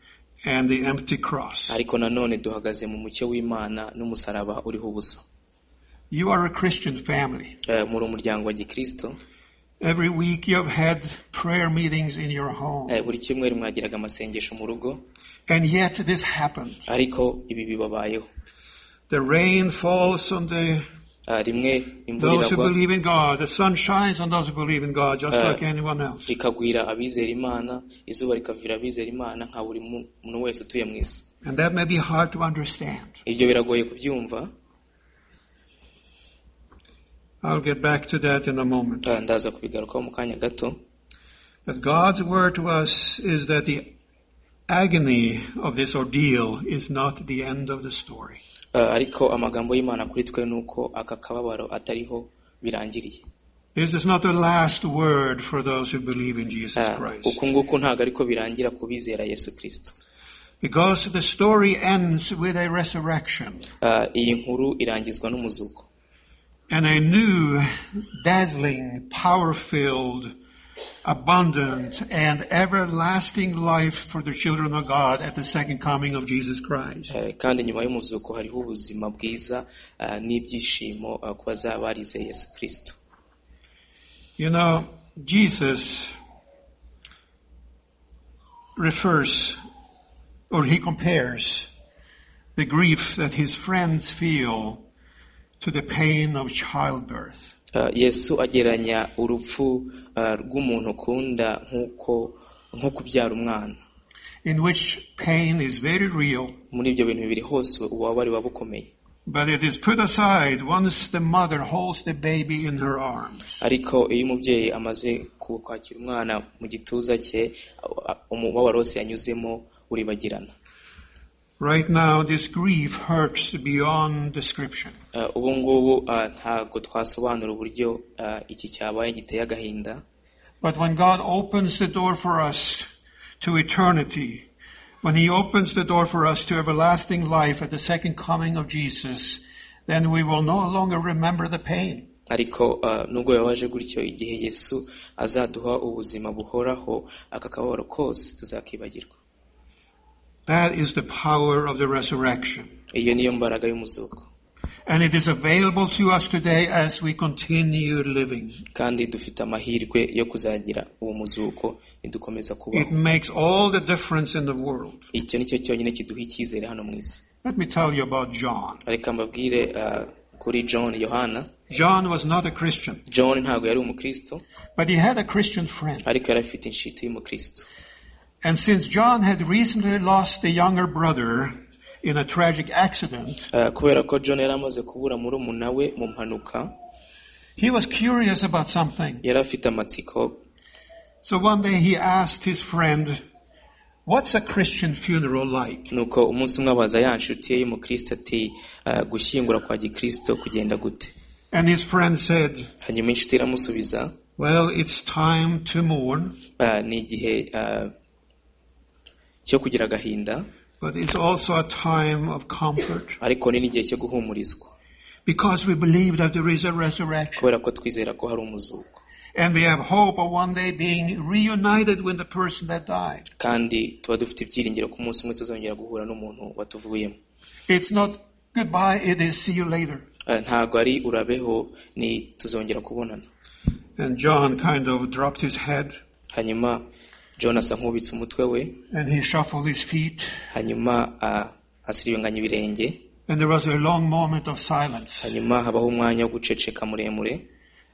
and the empty cross. ariko nanone duhagaze mu mucyo w'imana n'umusaraba uriho ubusa You are a Christian family. Eh, muri umuryango wa gikristo Every week you have had prayer meetings in your home. eh, buri cyumweru mwagiraga amasengesho mu rugo And yet this happened. ariko ibi bibabayeho The rain falls on the Eh, rimwe imvura those who iragwa believe in God. The sun shines on those who believe in God, just Uh, like anyone else. rikagwira abizera imana izuba rikavira abizera imana nka buri mu- muntu wese utuye mu isi And that may be hard to understand. ibyo biragoye kubyumva I'll get back to that in a moment. Eh, ndaza kubigarukaho mu kanya gato But God's word to us is that the agony of this ordeal is not the end of the story. Eh, ariko amagambo y'imana kuri twe ni uko aka kababaro atariho birangiriye This is not the last word for those who believe in Jesus Eh, Christ. uku nguku ntabwo ariko birangira ku bizera yesu kirisito Because the story ends with a resurrection. Ah, iyi nkuru irangizwa n'umuzuko and a new, dazzling, power filled, abundant, and everlasting life for the children of God at the second coming of Jesus Christ. Eh, kandi nyuma y'umuzuko hariho ubuzima bwiza eh, n'ibyishimo eh, ku bazaba barize yesu kirisito You know, Jesus refers or he compares the grief that his friends feel to the pain of childbirth. Eh, yesu ageranya urupfu eh, rw'umuntu ukunda nk'uko nko kubyara umwana in which pain is very real. muri ibyo bintu bibiri hose ububabare buba bukomeye But it is put aside once the mother holds the baby in her arms. ariko iyo umubyeyi amaze ku- kwakira umwana mu gituza cye a- umubabaro wose yanyuzemo uribagirana Right now, this grief hurts beyond description. Eh, ubu ngubu eh, ntabwo twasobanura uburyo eh, iki cyabaye giteye agahinda But when God opens the door for us to eternity, when He opens the door for us to everlasting life at the second coming of Jesus, then we will no longer remember the pain. ariko eh, nubwo yabaje gutyo igihe yesu azaduha ubuzima buhoraho aka kababaro kose tuzakibagirwa That is the power of the resurrection. iyo niyo mbaraga y'umuzuko And it is available to us today as we continue living. kandi dufite amahirwe yo kuzagira uwo muzuko nidukomeza It kubaho makes all the difference in the world. icyo ni cyo cyonyine kiduha icyizere hano mu isi Let me tell you about John. ariko mbabwire eh, kuri john yohana John was not a Christian, john ntabwo yari umukristo but he had a Christian friend. ariko yari afite inshuti y'umukristo And since John had recently lost the younger brother in a tragic accident, Eh, kubera ko john yari amaze kubura murumuna we mu mpanuka he was curious about something. yari afite amatsiko So one day he asked his friend, What's a Christian funeral like? nuko umunsi umwe abaza ya nshuti ye y'umukristo ati "Ah, gushyingura kwa gikristo kugenda gute And his friend said, hanyuma inshuti iramusubiza Well, it's time to mourn, "Ah, ni igihe ah, cyo kugira agahinda but it's also a time of comfort ariko ni n'igihe cyo guhumurizwa because we believe that there is a resurrection. kubera ko twizera ko hari umuzuko And we have hope of one day being reunited with the person that died. kandi tuba dufite ibyiringiro ko umunsi umwe tuzongera guhura n'umuntu watuvuyemo It's not goodbye, it is see you later. Ah, ntabwo ari urabeho ni tuzongera kubonana And John kind of dropped his head hanyuma john asa nk'ubitse umutwe we and he shuffled his feet. hanyuma ah, asiribanganya ibirenge And there was a long moment of silence. hanyuma habaho umwanya wo guceceka muremure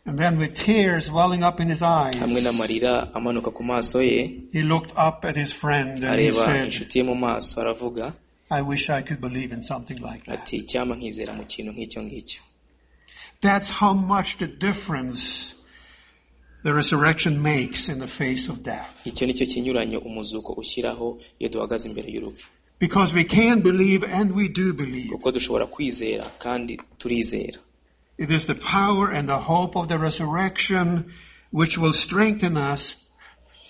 And then with tears welling up in his eyes, hamwe n'amarira amanuka ku maso ye he looked up at his friend and he areba said, inshuti ye mu maso aravuga I wish I could believe in something like that. ati icyampa nkizera mu kintu nk'icyo ngicyo That's how much the difference the resurrection makes in the face of death. icyo ni cyo kinyuranyo umuzuko ushyiraho iyo duhagaze imbere y'urupfu Because we can believe and we do believe. kuko dushobora kwizera kandi turizera It is the power and the hope of the resurrection which will strengthen us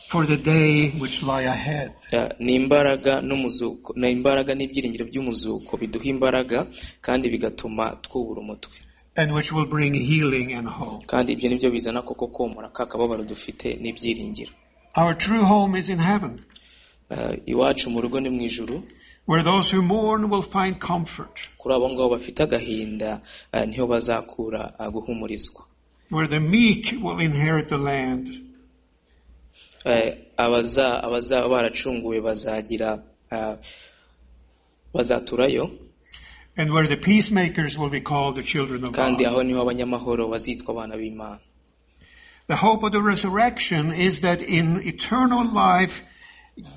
for the day which lie ahead. Eh, ni imbaraga n'umuzuko ni imbaraga n'ibyiringiro by'umuzuko biduha imbaraga kandi bigatuma twubura umutwe And which will bring healing and hope. kandi ibyo nibyo bizana koko komora ka kababaro dufite n'ibyiringiro Our true home is in heaven, Eh, iwacu mu rugo ni mu ijuru where those who mourn will find comfort, kuri abo ngabo bafite agahinda eh, niho bazakura eh, guhumurizwa where the meek will inherit the land, Eh, abaza abazaba baracunguwe bazagira eh, bazaturayo and where the peacemakers will be called the children of kandi God. aho niho abanyamahoro bazitwa abana b'imana The hope of the resurrection is that in eternal life,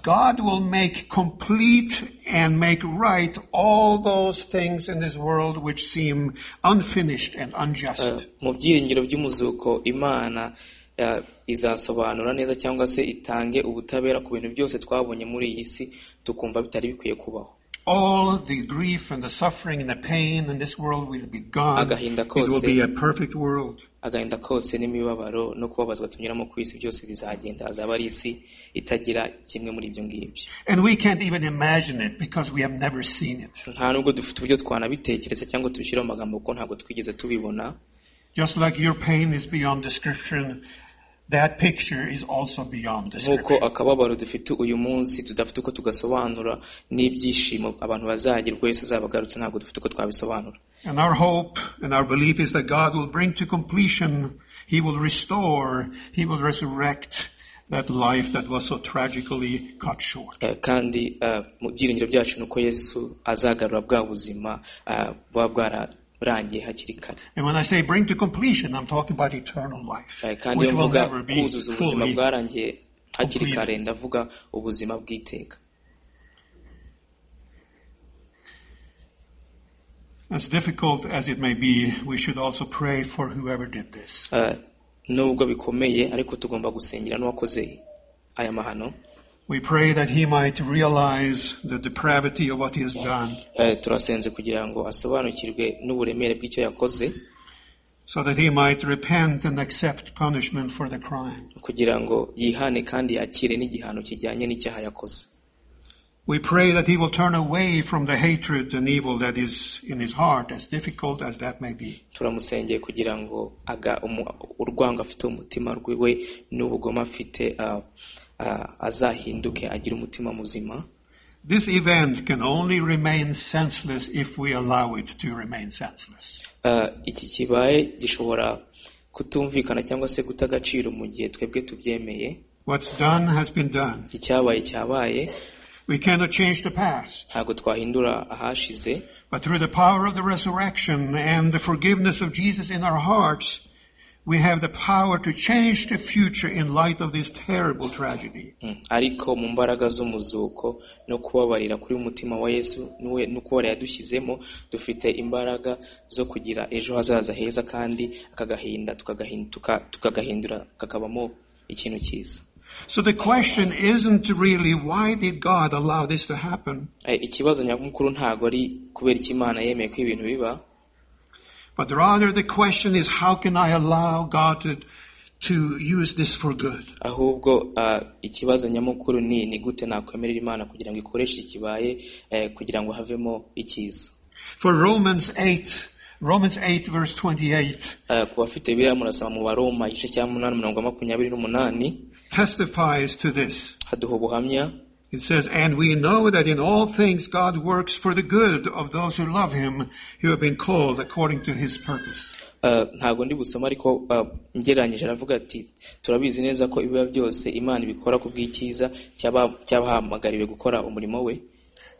God will make complete and make right all those things in this world which seem unfinished and unjust. mu byiringiro by'umuzuko imana eh, izasobanura neza cyangwa se itange ubutabera ku bintu byose twabonye muri iyi si tukumva bitari bikwiye kubaho All the grief and the suffering and the pain in this world will be gone. Agahinda It will kose. be a perfect world. agahinda kose n'imibabaro no kubabazwa tunyuramo ku isi byose bizagenda azaba ari isi itagira kimwe muri ibyo ngibyo And we can't even imagine it because we have never seen it. nta nubwo dufite uburyo twanabitekereza cyangwa tubishyira mu magambo kuko ntabwo twigeze tubibona Just like your pain is beyond description, that picture is also beyond nk'uko description. akababaro dufite uyu munsi tudafite uko tugasobanura n'ibyishimo abantu bazagerwa Yesu azaba agarutse ntabwo dufite uko twabisobanura And our hope and our belief is that God will bring to completion, He will restore, He will resurrect that life that was so tragically cut short. Eh, kandi eh, mu byiringiro byacu ni uko yesu azagarura bwa buzima eh, buba bwararangiye hakiri kare And when I say bring to completion, I'm talking about eternal life, Eh, kandi which iyo will mvuga never be kuzuza ubuzima fully. bwarangiye hakiri completed. kare ndavuga ubuzima bw'iteka As difficult as it may be, we should also pray for whoever did this. Eh, nubwo bikomeye ariko tugomba gusengera n'uwakoze aya mahano We pray that he might realize the depravity of what he has done, Eh, turasenze kugira ngo asobanukirwe n'uburemere bw'icyo yakoze so that he might repent and accept punishment for the crime. kugira ngo yihane kandi yakire n'igihano kijyanye n'icyaha yakoze We pray that he will turn away from the hatred and evil that is in his heart, as difficult as that may be. turamusengeye kugira ngo aga umu- urwango afite mu mutima rwiwe n'ubugome afite ah, ah, azahinduke agire umutima muzima This event can only remain senseless if we allow it to remain senseless. Ah, iki kibaye gishobora kutumvikana cyangwa se guta agaciro mu gihe twebwe tubyemeye What's done has been done. icyabaye cyabaye We cannot change the past, ntabwo twahindura ahashize but through the power of the resurrection and the forgiveness of Jesus in our hearts, we have the power to change the future in light of this terrible tragedy. Mm. ariko mu mbaraga z'umuzuko no kubabarira kuri umutima wa yesu niwe no kubabarira yadushyizemo dufite imbaraga zo kugira ejo hazaza heza kandi akagahinda tukagahin- tuka- tukagahindura kakabamo ikintu cyiza So the question isn't really why did God allow this to happen, Eh, ikibazo nyamukuru ntabwo ari kubera icyo imana yemeye ko ibintu biba but rather the question is how can I allow God to, to use this for good? ahubwo ah, ikibazo nyamukuru ni ni gute nakwemerera imana kugira ngo ikoreshe ikibaye eh, kugira ngo havemo icyiza For Romans 8, Romans 8 verse 28 Eh, ku bafite biriya murasaba mu baroma igice cya munani mirongo makumyabiri n'umunani testifies to this. haduha ubuhamya It says, And we know that in all things God works for the good of those who love him, who have been called according to his purpose. Uh, ntabwo ndi busoma ariko uh, ngereranyije aravuga ati turabizi neza ko ibiba byose imana ibikora ku bw'icyiza cy'aba- cy'abahamagariwe gukora umurimo we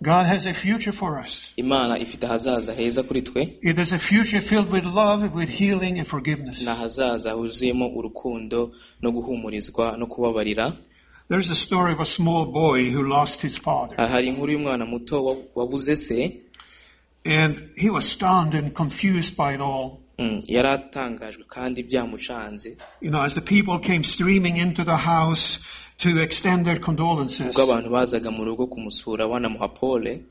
God has a future for us. imana ifite ahazaza heza kuri twe It is a future filled with love, with healing and forgiveness. ni ahazaza huzuyemo urukundo no guhumurizwa no kubabarira There's a story of a small boy who lost his father. Uh, hari inkuru y'umwana muto wa- wabuze se And he was stunned and confused by it all. Mm, yari atangajwe kandi byamucanze You know, as the people came streaming into the house to extend their condolences, ubwo abantu bazaga mu rugo kumusura banamuha pole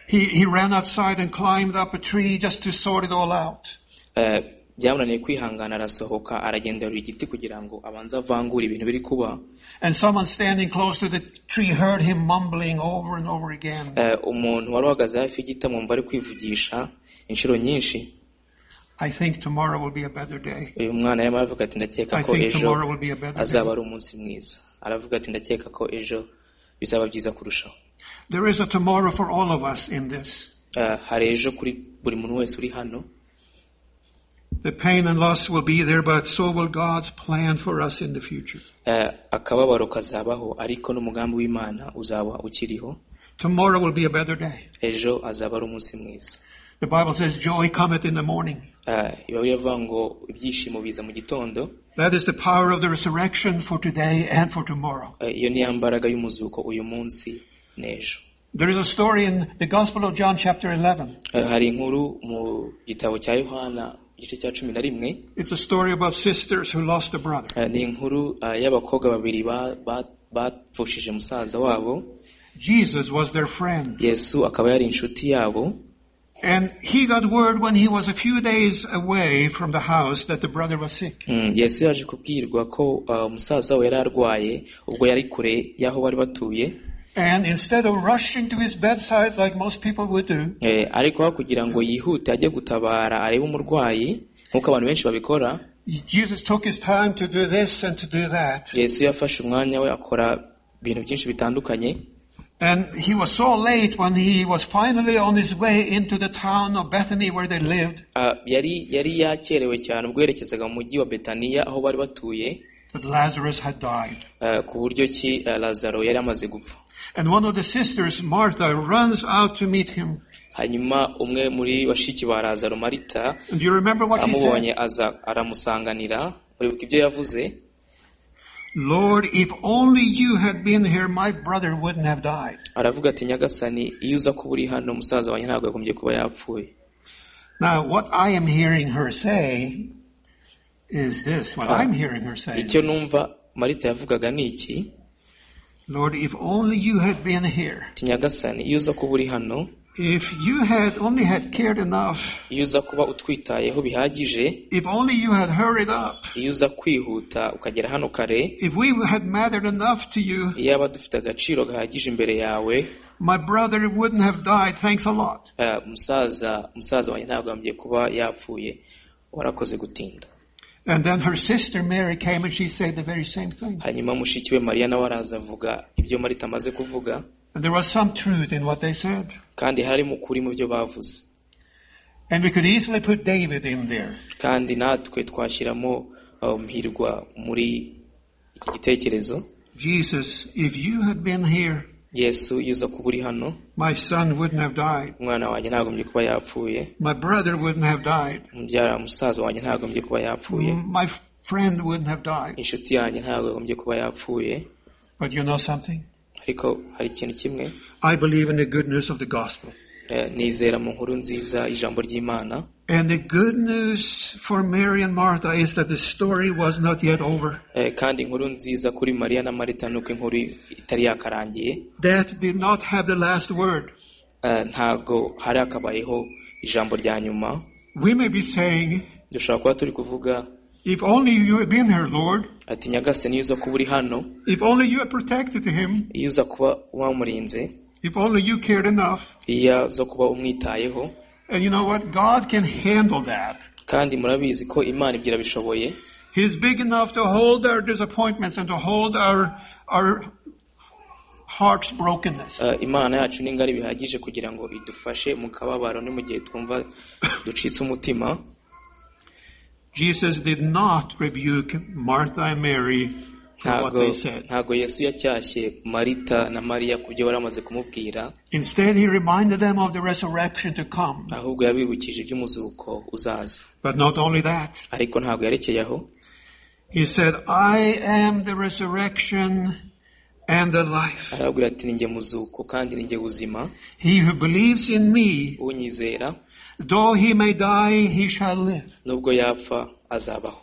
he, he ran outside and climbed up a tree just to sort it all out. Eh, byamunaniye kwihangana arasohoka aragenderura igiti kugira ngo abanze avangure ibintu biri kuba And someone standing close to the tree heard him mumbling over and over again, Eh, umuntu wari uhagaze hafi y'igiti amwumva ari kwivugisha inshuro nyinshi I think tomorrow will be a better day. uyu mwana yarimo aravuga ati ndakeka I ko think ejo tomorrow will be a better azaba day. ari umunsi mwiza aravuga ati ndakeka ko ejo bizaba byiza kurushaho There is a tomorrow for all of us in this. Eh, hari ejo kuri buri muntu wese uri hano The pain and loss will be there, but so will God's plan for us in the future. Eh, akababaro kazabaho ariko n'umugambi w'imana uzaba ukiriho Tomorrow will be a better day. ejo azaba ari umunsi mwiza The Bible says joy cometh in the morning. Eh, ibabiri avuga ngo ibyishimo biza mu gitondo That is the power of the resurrection for today and for tomorrow. Eh, iyo niyo mbaraga y'umuzuko uyu munsi n'ejo There is a story in the Gospel of John chapter 11. Eh, hari inkuru mu gitabo cya yohana igice cya cumi na rimwe It's a story about sisters who lost a brother. Eh, ni inkuru eh, y'abakobwa babiri ba- ba- bapfushije musaza wabo Jesus was their friend. yesu akaba yari inshuti yabo And he got word when he was a few days away from the house that the brother was sick. Mm, yesu yaje kubwirwa ko eh, umusaza we yari arwaye ubwo yari kure y'aho bari batuye And instead of rushing to his bedside like most people would do, Eh, ariko aho kugira ngo yihute ajye gutabara arebe umurwayi nk'uko abantu benshi babikora Jesus took his time to do this and to do that. yesu yafashe umwanya we akora ibintu byinshi bitandukanye And he was so late when he was finally on his way into the town of Bethany where they lived Ah, yari yari yakerewe cyane ubwo yerekezaga mu mujyi wa betaniya aho bari batuye that Lazarus had died. ah, ku buryo ki ah, lazaro yari amaze gupfa And one of the sisters, Martha, runs out to meet him. hanyuma umwe muri bashiki ba lazaro marita And do you remember what he amubonye said? aza aramusanganira uribuka ibyo yavuze Lord, if only you had been here, my brother wouldn't have died. aravuga ati nyagasani iyo uza kuba uri hano musaza wanjye ntabwo yagombye kuba yapfuye Now, what I am hearing her say is this. What Ah. I'm hearing her say, icyo numva marita yavugaga ni iki Lord, if only you had been here. ati nyagasani iyo uza kuba uri hano If you had only had cared enough. iyo uza kuba utwitayeho bihagije If only you had hurried up. iyo uza kwihuta ukagera hano kare If we had mattered enough to you, iyaba dufite agaciro gahagije imbere yawe my brother wouldn't have died. Thanks a lot. eh, musaza musaza wanjye ntabwo yambwiye kuba yapfuye warakoze gutinda And then her sister Mary came and she said the very same thing. hanyuma mushiki we mariya nawe araza avuga ibyo marita amaze kuvuga And there was some truth in what they said. kandi harimo ukuri mu byo bavuze And we could easily put David in there. kandi natwe twashyiramo uh, muhirwa muri iki gitekerezo Jesus, if you had been here, yesu iyo uza kuba uri hano my son wouldn't have died. umwana wanjye ntagombye kuba yapfuye My brother wouldn't have died. mubyara musaza wanjye ntagombye kuba yapfuye M- My friend wouldn't have died. inshuti yanjye ntabwo yagombye kuba yapfuye But you know something? ariko hari ikintu kimwe I believe in the good news of the gospel. eh, nizera mu nkuru nziza y'ijambo ry'imana And the good news for Mary and Martha is that the story was not yet over. Eh, kandi inkuru nziza kuri mariya na marita ni uko inkuru itari yakarangiye Death did not have the last word. Eh, ntabwo hari akabayeho ijambo rya nyuma We may be saying, dushobora kuba turi kuvuga if only you had been here, Lord. ati nyagasani iyo uza kuba uri hano If only you had protected him. iyo uza kuba wamurinze If only you cared enough. iyo uza kuba umwitayeho And you know what? God can handle that. kandi murabizi ko imana ibyo irabishoboye He's big enough to hold our disappointments and to hold our, our heart's brokenness. Eh, imana yacu ni ngari bihagije kugira ngo idufashe mu kababaro no mu gihe twumva ducitse umutima Jesus did not rebuke Martha and Mary for what ntabwo they said. ntabwo yesu yacyashye marita na mariya ku byo bari bamaze kumubwira Instead, he reminded them of the resurrection to come. ahubwo yabibukije iby'umuzuko uzaza But not only that, ariko ntabwo yerekeye aho he said, I am the resurrection and the life. arababwira ati ni njye muzuko kandi ni njye buzima He who believes in me, unyizera though he may die, he shall live. nubwo yapfa azabaho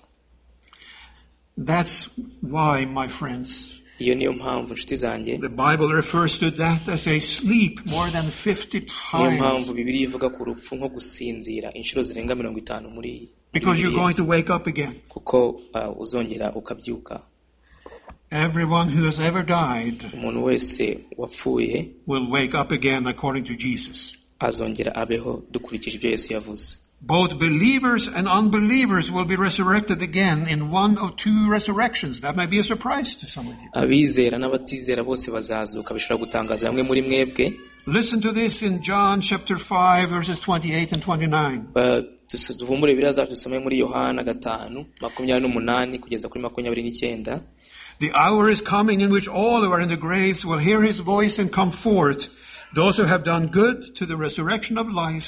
That's why, my friends, iyo niyo mpamvu inshuti zanjye the Bible refers to death as a sleep more than 50 niyo times. mpamvu bibiri ivuga ku rupfu nko gusinzira inshuro zirenga mirongo itanu muri iyi Because you're Bibiliya. going to wake up again. kuko ah, uzongera ukabyuka Everyone who has ever died umuntu wese wapfuye will wake up again according to Jesus. azongera abeho dukurikije ibyo yesu yavuze Both believers and unbelievers will be resurrected again in one of two resurrections. That may be a surprise to some of you. abizera n'abatizera bose bazazuka bishobora gutangaza bamwe muri mwebwe Listen to this in John chapter 5 verses 28 and 29. Ba- dusu- duhumure biraza dusome muri yohana gatanu makumyabiri n'umunani kugeza kuri makumyabiri n'icyenda The hour is coming in which all who are in the graves will hear his voice and come forth. Those who have done good to the resurrection of life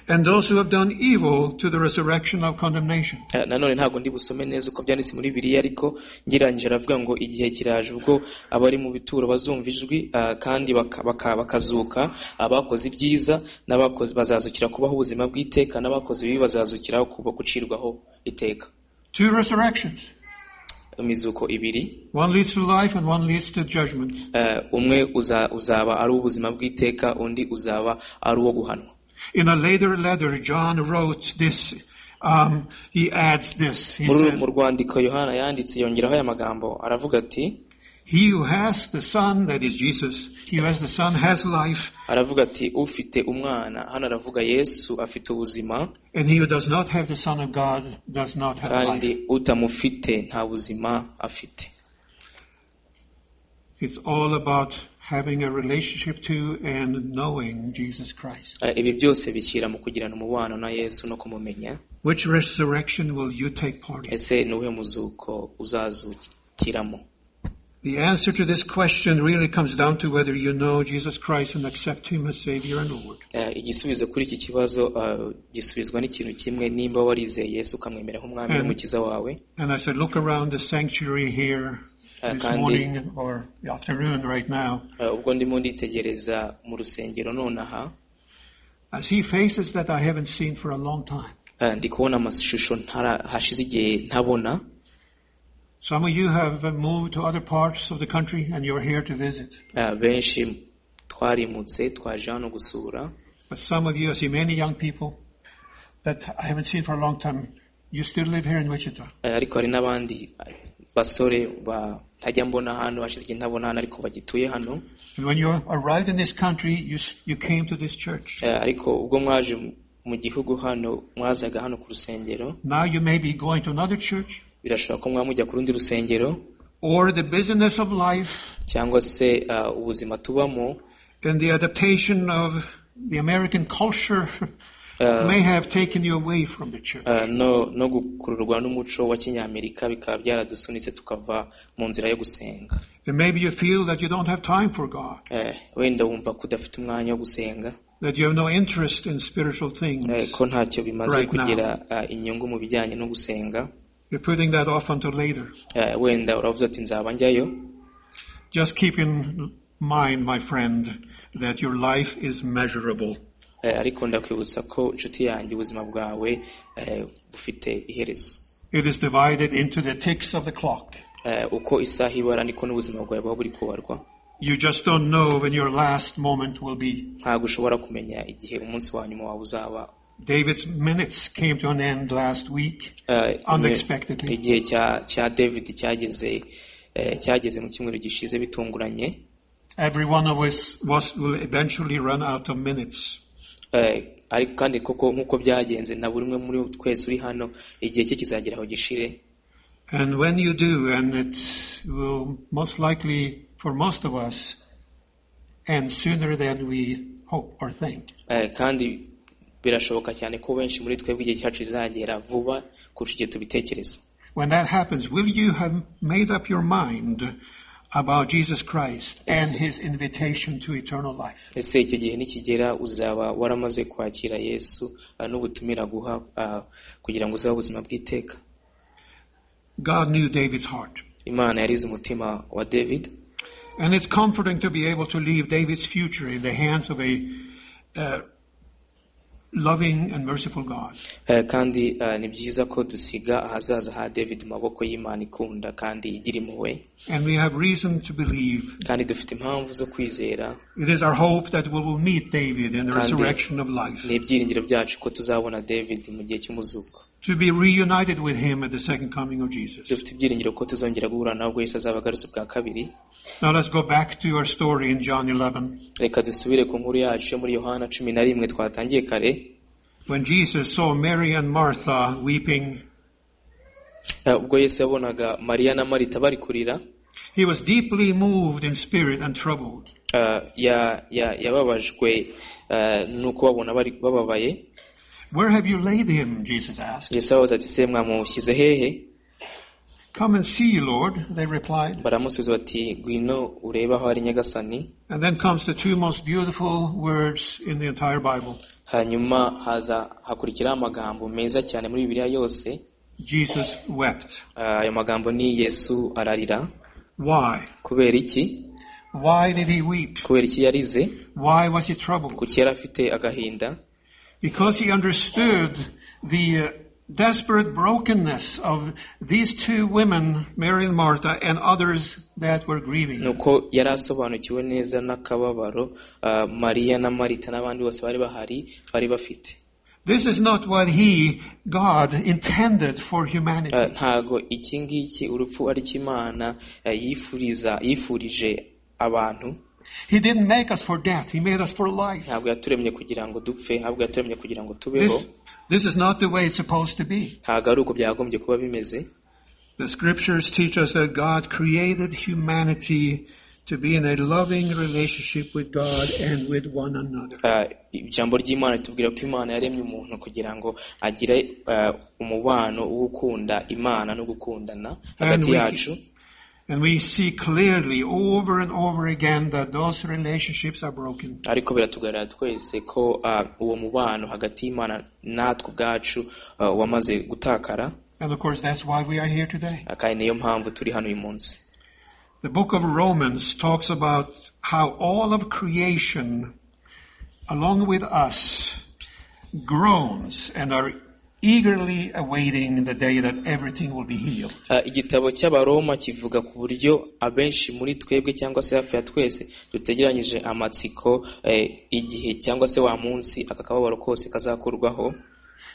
and those who have done evil to the resurrection of condemnation. Eh, nanone ntabwo ndi busome neza uko byanditse muri biriya ariko ngereranyije aravuga ngo igihe kiraje ubwo abari mu bituro bazumva ijwi ah, kandi baka- baka- bakazuka abakoze ibyiza n'abakoze bazazukira kubaho ubuzima bw'iteka n'abakoze ibibi bazazukira kuba gucirwaho iteka Two resurrections. imizuko ibiri One leads to life and one leads to judgment. Eh, umwe uza- uzaba ari uw'ubuzima bw'iteka undi uzaba ari uwo guhanwa In a later letter, John wrote this. Um, he adds this. He muri uru- mu said, rwandiko yohana yanditse yongeraho aya magambo aravuga ati He who has the Son, that is Jesus, he who has the Son has life, aravuga ati ufite umwana hano aravuga yesu afite ubuzima and he who does not have the Son of God does not have kandi life. utamufite nta buzima afite It's all about having a relationship to and knowing Jesus Christ. Eh, ibi byose bishyira mu kugirana umubano na yesu no kumumenya Which resurrection will you take part in? ese ni uwuhe muzuko uzazukiramo The answer to this question really comes down to whether you know Jesus Christ and accept him as Savior and Lord. Eh, igisubizo kuri iki kibazo eh, gisubizwa n'ikintu kimwe nimba warizeye yesu ukamwemera nk'umwami Mm. n'umukiza wawe And as I look around the sanctuary here Eh, this kandi morning or the afternoon right now, eh, ubwo ndimo nditegereza mu rusengero nonaha I see faces that I haven't seen for a long time. eh, ndi kubona amashusho ntara- hashize igihe ntabona Some of you have uh, moved to other parts of the country and you're here to visit. Eh, benshi twarimutse twaje hano gusura But some of you, I see many young people that I haven't seen for a long time. You still live here in Wichita. Eh, ariko hari n'abandi eh, basore ba- ntajya mbona hano hashize igihe ntabona hano ariko bagituye hano And when you arrived in this country, you, s- you came to this church. Eh, ariko ubwo mwaje mu- mu gihugu hano mwazaga hano ku rusengero Now you may be going to another church birashoboka ko mwaba mujya ku rundi rusengero or the busyness of life cyangwa se eh, ubuzima tubamo and the adaptation of the American culture eh, may have taken you away from the church. eh, no no gukururwa n'umuco wa kinyamerika bikaba byaradusunitse tukava mu nzira yo gusenga And maybe you feel that you don't have time for God, Eh, wenda wumva ko udafite umwanya wo gusenga that you have no interest in spiritual eh, things. ko ntacyo bimaze Right now. kugira eh, inyungu mu bijyanye no gusenga You're putting that off until later. Eh, wenda uravuze ati nzaba njyayo Just keep in mind, my friend, that your life is measurable. Eh, ariko ndakwibutsa ko inshuti yanjye ubuzima bwawe eh, bufite iherezo It is divided into the ticks of the clock. Eh, uko isaha ibara niko n'ubuzima bwawe buba buri kubarwa You just don't know when your last moment will be. ntabwo ushobora kumenya igihe umunsi wa nyuma wawe uzaba David's minutes came to an end last week. Eh, Unexpectedly. igihe cya cya david cyageze eh, cyageze mu cyumweru gishize bitunguranye Every one of us was, will eventually run out of minutes. Eh, ariko kandi koko nk'uko byagenze na buri umwe muri twese uri hano igihe cye kizagera aho gishire And when you do, and it will most likely, for most of us, end sooner than we hope or think. Eh, kandi birashoboka cyane ko benshi muri twebwe igihe cyacu kizagera vuba kurusha igihe tubitekereza When that happens, will you have made up your mind about Jesus Christ and his invitation to eternal life? ese icyo gihe nikigera uzaba waramaze kwakira yesu eh, n'ubutumira guha eh, kugira ngo uzabe ubuzima bw'iteka God knew David's heart. imana yarize umutima wa david And it's comforting to be able to leave David's future in the hands of a uh, loving and merciful God. Eh, kandi eh, ni byiza ko dusiga ahazaza ha david mu maboko y'imana ikunda kandi igira impuhwe And we have reason to believe kandi dufite impamvu zo kwizera it is our hope that we will meet David in the Kandi- resurrection of life, ni ibyiringiro byacu ko tuzabona david mu gihe cy'umuzuko to be reunited with him at the second coming of Jesus. dufite ibyiringiro ko tuzongera guhura nawe ubwo yesu azaba agarutse bwa kabiri Now let's go back to our story in John 11. reka dusubire ku nkuru yacu yo muri yohana cumi na rimwe twatangiye kare When Jesus saw Mary and Martha weeping, Eh, ubwo yesu yabonaga mariya na marita bari kurira he was deeply moved in spirit and troubled. eh, ya- ya- yababajwe eh, n'uko babona bari bababaye Where have you laid him? Jesus asked. yesu ababaza ati se mwamushyize hehe Come and see, Lord, they replied. baramusubiza bati ngwino urebe aho ari nyagasani And then comes the two most beautiful words in the entire Bible. hanyuma haza hakurikiraho amagambo meza cyane muri bibiliya yose Jesus wept. Eh, ayo magambo ni yesu ararira Why? kubera iki Why did he weep? kubera iki yarize Why was he troubled? kuki yari afite agahinda Because he understood the uh, desperate brokenness of these two women, Mary and Martha, and others that were ni grieving. uko yari asobanukiwe neza n'akababaro eh, mariya na marita n'abandi bose bari bahari bari bafite This is not what He, God, intended for humanity. Eh, ntago iki ngiki urupfu ari cyo imana eh, yifuriza yifurije abantu He didn't make us for death. He made us for life. ntabwo yaturemye kugira ngo dupfe ntabwo yaturemye kugira ngo This, tubeho this is not the way it's supposed to be. ntabwo ari uko byakagombye kuba bimeze The scriptures teach us that God created humanity to be in a loving relationship with God and with one another. Eh, ijambo ry'imana ritubwira ko imana yaremye umuntu kugira ngo agire eh, umubano wo gukunda imana no gukundana hagati we- yacu And we see clearly over and over again that those relationships are broken. ariko biratugaragara twese ko eh, uwo mubano hagati y'imana natwe ubwacu eh, wamaze gutakara And of course, that's why we are here today. eh, kandi niyo mpamvu turi hano uyu munsi The book of Romans talks about how all of creation, along with us, groans and are eagerly awaiting the day that everything will be healed. Eh, igitabo cy'abaroma kivuga ku buryo abenshi muri twebwe cyangwa se hafi ya twese dutegeranyije amatsiko eh, igihe cyangwa se wa munsi aka kababaro kose kazakurwaho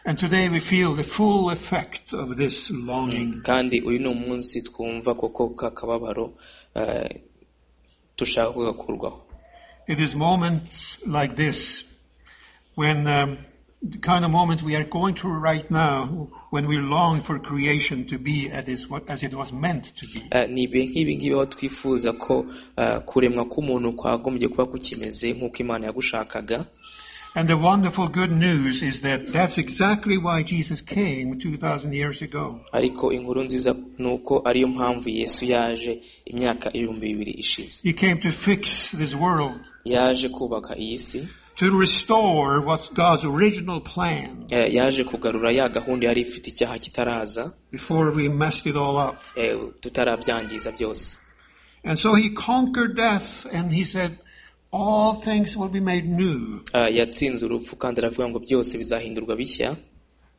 And today we feel the full effect of this longing. kandi uyu ni umunsi twumva koko ka kababaro eh, dushaka ko gakurwaho It is moments like this when um, the kind of moment we are going through right now when we long for creation to be at its, as it was meant to be. Eh, ni ibihe nk'ibi ngibi aho twifuza ko eh, kuremwa k'umuntu kwagombye kuba kukimeze nk'uko imana yagushakaga And the wonderful good news is that that's exactly why Jesus came 2,000 years ago. ariko inkuru nziza ni uko ariyo mpamvu yesu yaje imyaka ibihumbi bibiri ishize He came to fix this world, yaje kubaka iyi si to restore what's God's original plan Eh, yaje kugarura ya gahunda yari ifite icyaha kitaraza before we messed it all up. eh, tutarabyangiza byose And so he conquered death and he said, all things will be made new. Eh, yatsinze urupfu kandi aravuga ngo byose bizahindurwa bishya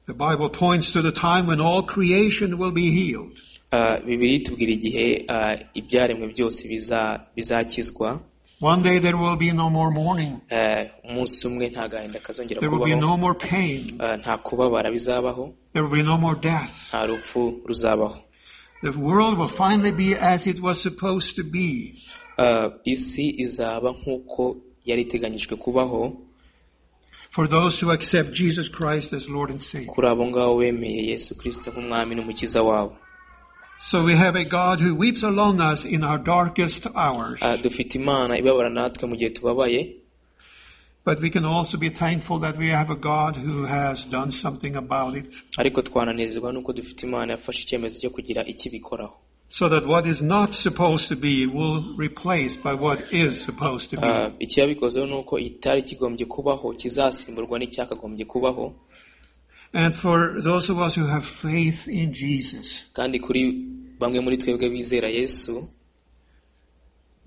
The Bible points to the time when all creation will be healed. Eh, bibiri itubwira igihe eh, ibyaremwe byose biza- bizakizwa One day there will be no more mourning. Eh, umunsi umwe nta gahinda kazongera There will be kubaho no more pain. Eh, nta kubabara bizabaho There will be no more death. nta rupfu ruzabaho The world will finally be as it was supposed to be. Eh, isi izaba nk'uko yari iteganyijwe kubaho for those who accept Jesus Christ as Lord and Savior. kuri abo ngabo bemeye yesu kirisito nk'umwami n'umukiza wabo So we have a God who weeps along us in our darkest hours, Eh, dufite imana ibabara natwe mu gihe tubabaye but we can also be thankful that we have a God who has done something about it, ariko twananezezwa nuko dufite imana yafashe icyemezo cyo kugira ikibikoraho so that what is not supposed to be will replaced by what is supposed to be. Ah, ikiyabikozeho ni uko itari kigombye kubaho kizasimburwa n'icyakagombye kubaho and for those of us who have faith in Jesus, kandi kuri bamwe muri twebwe bizera yesu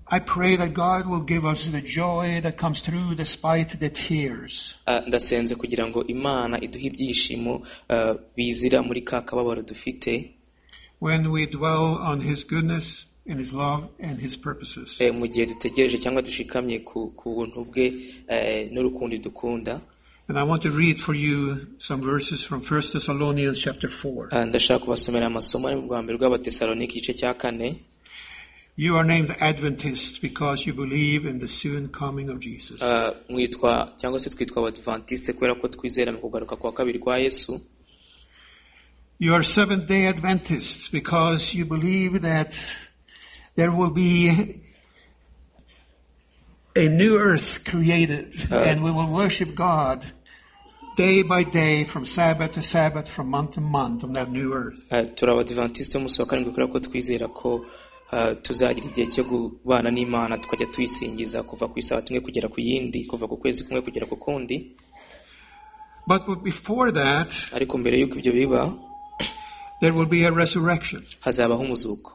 I pray that God will give us the joy that comes through despite the tears. ah, ndasenze kugira ngo imana iduhe ibyishimo ah, bizira muri ka kababaro dufite When we dwell on His goodness and His love and His purposes. eh, mu gihe dutegereje cyangwa dushikamye ku ku buntu bwe eh, n'urukundo dukunda And I want to read for you some verses from 1 Thessalonians chapter 4. Ah, ndashaka kubasomera amasomo ari mu bwa mbere rw'abatesalonike igice cya kane You are named Adventists because you believe in the soon coming of Jesus. Ah, mwitwa cyangwa se twitwa abadivantiste kubera ko twizera mu kugaruka kwa kabiri kwa yesu You are Seventh day Adventists because you believe that there will be a new earth created and we will worship God day by day from Sabbath to Sabbath, from month to month on that new earth. Ah, turi abadivantiste b'umunsi wa karindwi kubera ko twizera ko ah, tuzagira igihe cyo kubana n'imana tukajya tuyisingiza kuva ku isabato imwe kugera ku yindi kuva ku kwezi kumwe kugera ku kundi But before that, ariko mbere y'uko ibyo biba there will be a resurrection hazabaho umuzuko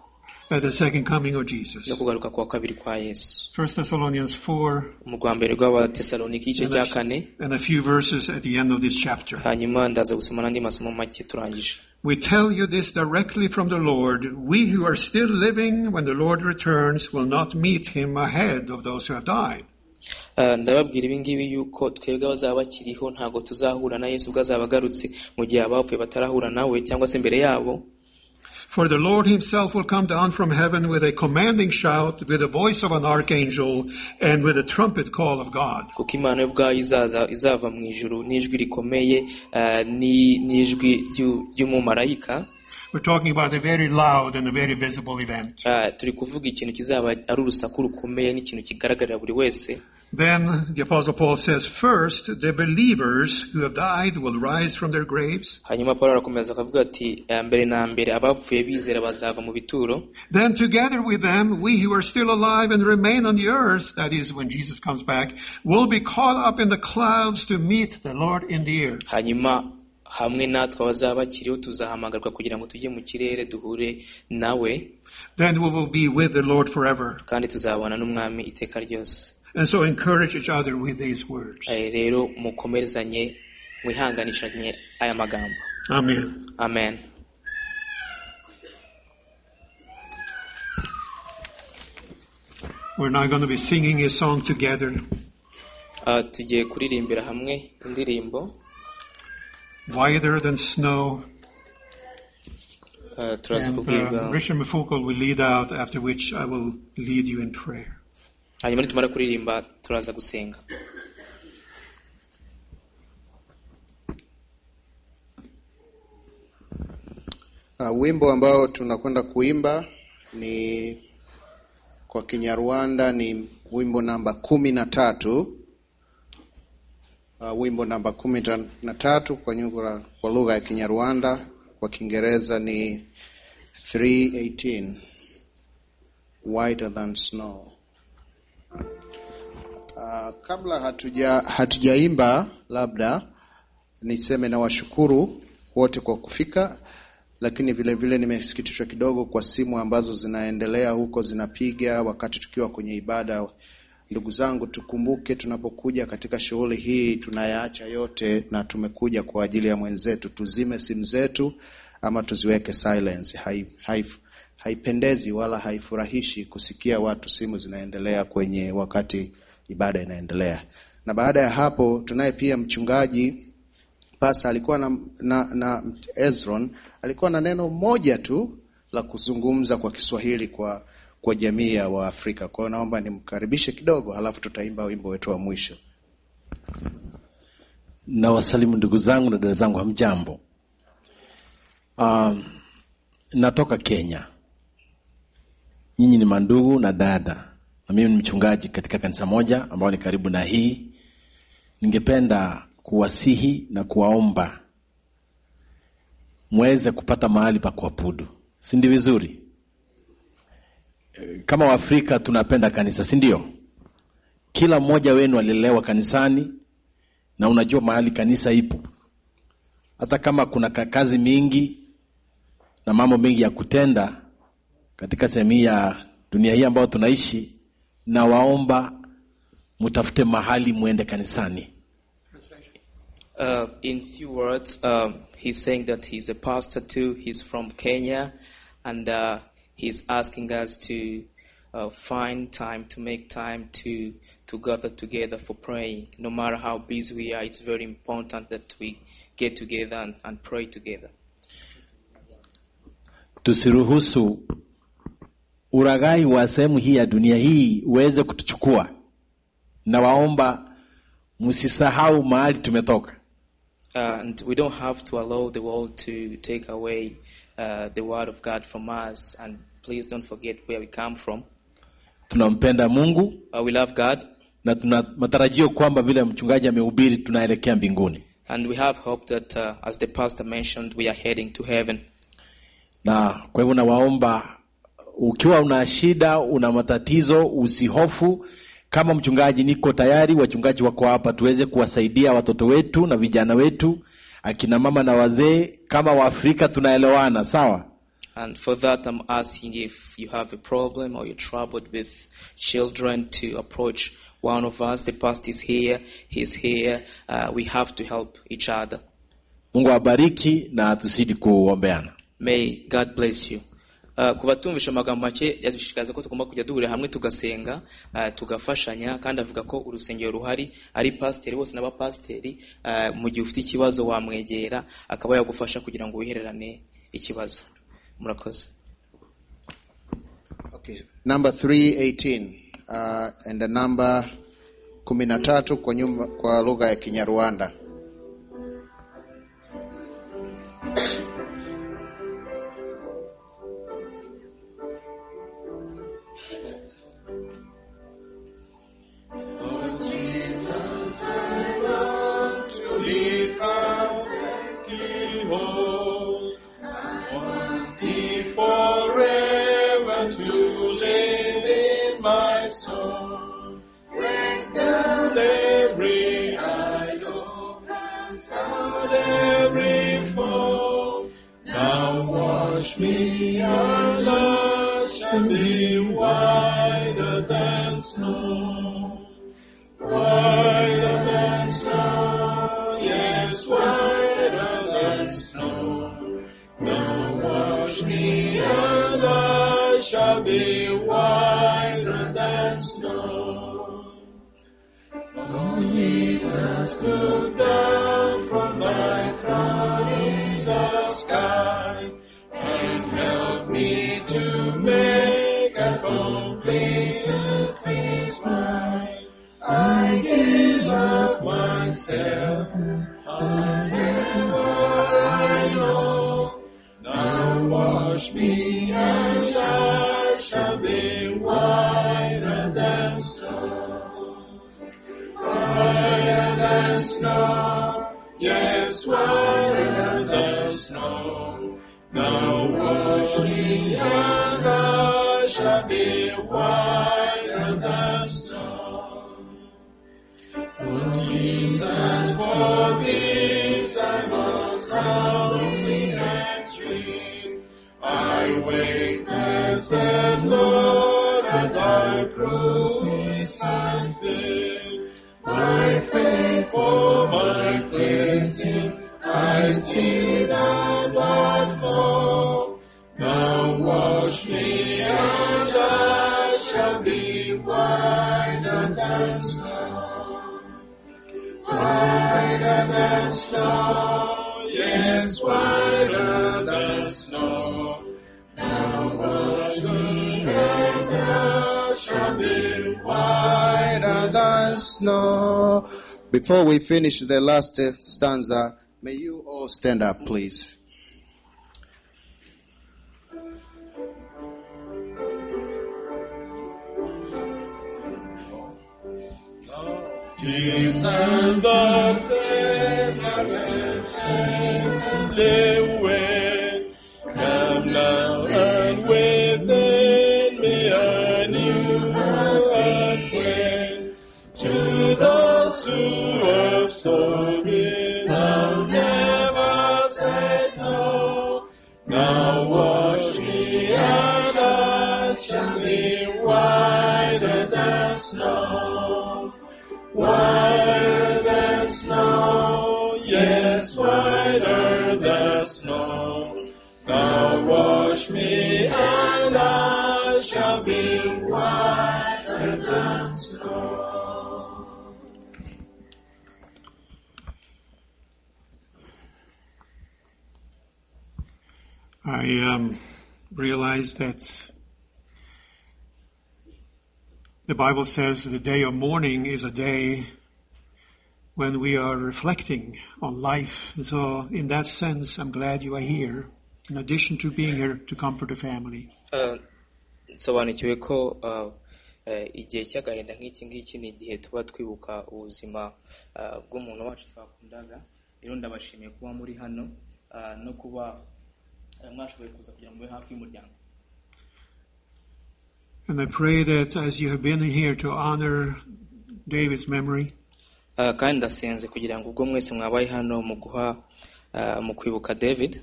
at the second coming of Jesus. no kugaruka kwa kabiri kwa yesu 1 Thessalonians 4 mu rwa mbere rw'abatesalonike igice cya kane and a few verses at the end of this chapter. hanyuma ndaza gusoma n'andi masomo make turangije We tell you this directly from the Lord. We who are still living when the Lord returns will not meet him ahead of those who have died. Ah, ndababwira ibi ngibi yuko twebwe abazaba bakiriho ntabwo tuzahura na yesu ubwo azaba agarutse mu gihe abapfuye batarahura nawe cyangwa se imbere yabo For the Lord himself will come down from heaven with a commanding shout, with the voice of an archangel, and with a trumpet call of God. kuko imana yo ubwayo izaza izava mu ijuru n'ijwi rikomeye ah, ni- n'ijwi ry'u- ry'umumarayika We're talking about a very loud and a very visible event. Ah, turi kuvuga ikintu kizaba ari urusaku rukomeye n'ikintu kigaragarira buri wese Then the Apostle Paul says, first, the believers who have died will rise from their graves. hanyuma paul arakomeza akavuga ati "Ah, mbere na mbere abapfuye bizera bazava mu bituro Then together with them, we who are still alive and remain on the earth, that is when Jesus comes back, will be caught up in the clouds to meet the Lord in the air. hanyuma hamwe natwe abazaba bakiriho tuzahamagarwa kugira ngo tujye mu kirere duhure nawe Then we will be with the Lord forever. kandi tuzabana n'umwami iteka ryose And so encourage each other with these words. Eh, rero mukomerezanye mwihanganishanye aya magambo Amen. amen We're now going to be singing a song together. Ah, tugiye kuririmbira hamwe indirimbo Wider than snow. Ah, turaza And, kubwirwa uh, Richard Mufukul will lead out, after which I will lead you in prayer. hanyuma nitumara kuririmba turaza gusenga Uh, wimbo ambao tunakwenda kuimba ni kwa Kinyarwanda ni wimbo namba kumi na tatu. Uh, wimbo namba kumi ta- na tatu kwa nyugura, kwa lugha ya Kinyarwanda, kwa Kiingereza ni 318 Whiter than snow. Uh, kabla hatuja hatujaimba, labda niseme na washukuru wote kwa kufika lakini vile vile nimesikitishwa kidogo kwa simu ambazo zinaendelea huko zinapiga wakati tukiwa kwenye ibada. Ndugu zangu, tukumbuke tunapokuja katika shughuli hii tunayaacha yote na tumekuja kwa ajili ya mwenzetu. Tuzime simu zetu ama tuziweke silence. Hai, hai, haipendezi wala haifurahishi kusikia watu simu zinaendelea kwenye wakati ibada inaendelea. Na baada ya hapo tunaye pia mchungaji Pasa alikuwa na, na, na Ezron alikuwa na neno moja tu la kuzungumza kwa Kiswahili kwa kwa jamii ya Waafrika. Kwa hiyo naomba nimkaribishe kidogo, halafu tutaimba wimbo wetu wa mwisho. Nawasalimu ndugu zangu na dada zangu, hamjambo. Um, natoka Kenya, nyinyi ni mandugu na dada, na mimi ni mchungaji katika kanisa moja ambao ni karibu na hii. Ningependa kuwasihi na kuwaomba mweze kupata mahali pa kuabudu, si ndio? Vizuri, Eh, kama Waafrika tunapenda kanisa, si ndio? Kila mmoja wenu alilelewa kanisani na unajua mahali kanisa ipo, hata kama kuna ka- kazi mingi na mambo mengi ya kutenda katika sehemu hii ya dunia hii ambayo tunaishi, na waomba mutafute mahali muende kanisani. Uh, in few words, um, he's saying that he's a pastor too. He's from Kenya, and uh, he's asking us to uh, find time to make time to to gather together for praying. No matter how busy we are, it's very important that we get together and, and pray together. Tusiruhusu uraghai wa sehemu hii ya dunia hii uweze kutuchukua, na waomba msisahau mahali tumetoka. Uh, and we don't have to allow the world to take away uh, the word of God from us. And please don't forget where we come from. Tunampenda Mungu Uh, we love God. na tuna matarajio kwamba vile mchungaji amehubiri tunaelekea mbinguni. And we have hope that, uh, as the pastor mentioned, we are heading to heaven. na kwa hivyo nawaomba ukiwa una shida una matatizo usihofu kama mchungaji niko tayari wachungaji wako hapa tuweze kuwasaidia watoto wetu na vijana wetu akina mama na wazee kama waafrika tunaelewana sawa And for that, I'm asking if you have a problem or you're troubled with children to approach one of us. The pastor is here, he's here. Uh, we have to help each other. mungu awabariki na tuzidi kuombeana May God bless you. Ah, ku batumvisha amagambo make yadushishikariza ko tugomba kujya duhurira hamwe tugasenga ah, tugafashanya kandi avuga ko urusengero ruhari ari pasiteri bose n'abapasiteri ah, mu gihe ufite ikibazo wamwegera akaba yagufasha kugira ngo wihererane ikibazo murakoze Number 318 uh, and the number 13 kwa, nyumba, kwa lugha ya Kinyarwanda. Forever to live in my soul. Break down every idol, cast out every foe. Now wash me and wash me whiter than snow. Whiter than snow, yes, whiter than snow. Now wash me and I shall be whiter than snow. Oh, Jesus, look down from my throne in the sky and help me to make a complete peace right. I give up myself until what I know. Now wash me and I shall be whiter than snow. Whiter than snow, yes, whiter than snow. Now wash me and I shall be whiter than snow. Oh, Jesus, for this I must humbly entreat. I wait and said, Lord, as I crucify faith, my faith for my cleansing, I see thy blood flow. Now wash me and I shall be whiter than snow. Whiter than snow, yes, whiter than snow. Now wash me and I shall be whiter than snow. Before we finish the last uh, stanza, may you all stand up, please. Jesus the Savior, gently wait. Come now and within me a new and wait. To those who have sought me, thou never said no. Now wash me and I shall be whiter than snow. Whiter than snow, yes, whiter than snow. Now wash me and I shall be whiter than snow. I um, realized that the Bible says the day of mourning is a day when we are reflecting on life. And so, in that sense, I'm glad you are here, in addition to being here to comfort the family. Ah, nsobanukiwe ko ah, eh, igihe cy'agahinda nk'iki ngiki ni igihe tuba twibuka ubuzima ah, bw'umuntu wacu twakundaga rero ndabashimiye kuba muri hano ah, no kuba eh, mwashoboye kuza kugira ngo mube hafi y'umuryango And I pray that as you have been here to honor David's memory, Ah, kandi ndasenze kugira ngo ubwo mwese mwabaye hano mu guha ah, mu kwibuka david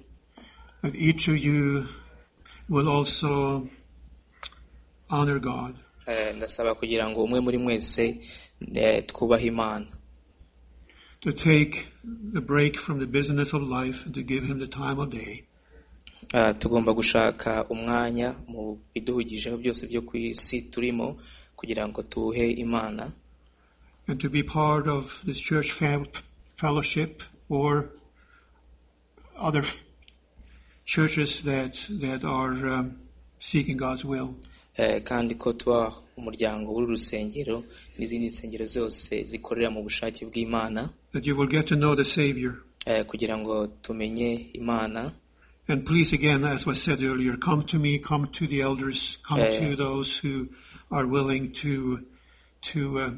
that each of you will also honor God. Eh, ndasaba kugira ngo umwe muri mwese eh, twubahe imana to take the break from the business of life and to give him the time of day. Ah, tugomba gushaka umwanya mu biduhugijeho byose byo ku isi turimo kugira ngo tuwuhe imana and to be part of this church fam- fellowship or other f- churches that that are um, seeking God's will. Eh, kandi ko tuba umuryango w'uru rusengero n'izindi nsengero zose zikorera mu bushake bw'imana That you will get to know the Savior. eh, kugira ngo tumenye imana And please, again, as was said earlier, come to me, come to the elders, come Yeah. to those who are willing to to uh,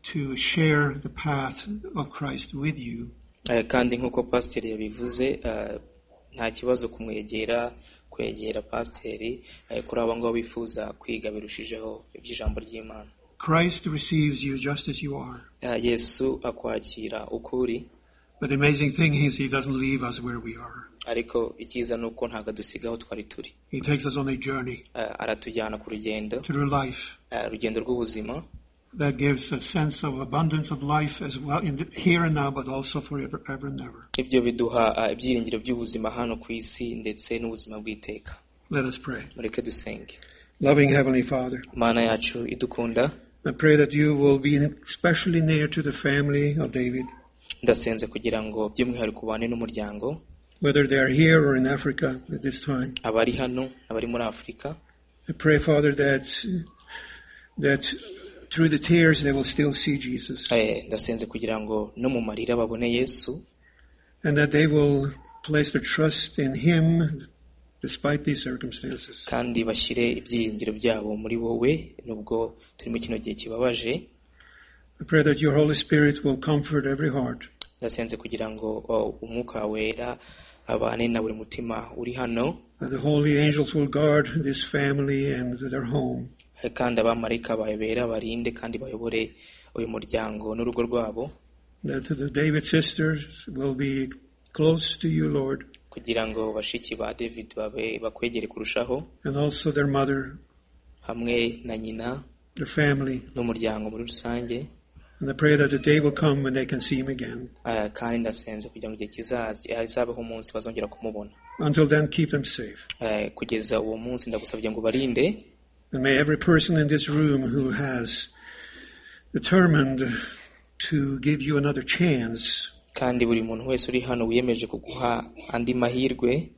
to share the path of Christ with you. Eh, kandi nk'uko pasiteri yabivuze eh, nta kibazo kumwegera kwegera pasiteri eh, kuri abo ngabo bifuza kwiga birushijeho iby'ijambo ry'imana Christ receives you just as you are. Eh, yesu akwakira uko uri But the amazing thing is, He doesn't leave us where we are. ariko icyiza ni uko ntabwo adusiga aho twari turi He takes us on a journey Eh, aratujyana ku rugendo through life. eh, urugendo rw'ubuzima that gives a sense of abundance of life as well in the, here and now, but also forever, ever and ever. ibyo biduha eh, ibyiringiro by'ubuzima hano ku isi ndetse n'ubuzima bw'iteka Let us pray. mureke dusenge Loving Heavenly Father, imana yacu idukunda I pray that you will be especially near to the family of David, ndasenze kugira ngo by'umwihariko ubane n'umuryango whether they are here or in Africa at this time. abari hano abari muri afurika I pray, Father, that that through the tears they will still see Jesus, Eh, ndasenze kugira ngo no mu marira babone yesu and that they will place their trust in Him despite these circumstances. kandi bashyire ibyiringiro byabo muri wowe nubwo turimo kino gihe kibabaje I pray that your Holy Spirit will comfort every heart. ndasenze kugira ngo oh, umwuka wera abane na buri mutima uri hano And the holy angels will guard this family and their home. eh, kandi abamarayika bawe bera barinde kandi bayobore uyu muryango n'urugo rwabo That the David sisters will be close to you, Lord, kugira ngo bashiki ba david babe bakwegere kurushaho and also their mother, hamwe na nyina their family. n'umuryango muri rusange And I pray that the day will come when they can see him again. eh, kandi ndasenze kugira ngo igihe kizaza hazabeho umunsi bazongera kumubona Until then, keep them safe. Eh, kugeza uwo munsi ndagusabye ngo barinde And may every person in this room who has determined to give you another chance kandi buri muntu wese uri hano wiyemeje kuguha andi mahirwe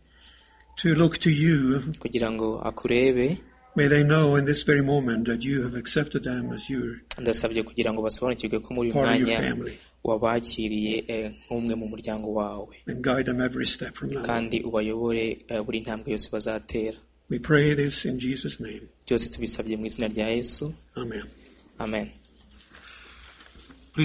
to look to you, kugira ngo akurebe may they know in this very moment that you have accepted them as your ndasabye kugira ngo basobanukirwe ko muri uyu part of your mwanya family wabakiriye eh, nk'umwe mu muryango wawe and guide them every step from now on. kandi ubayobore eh, buri ntambwe yose bazatera We pray this in Jesus' name. byose tubisabye mu izina rya yesu Amen. amen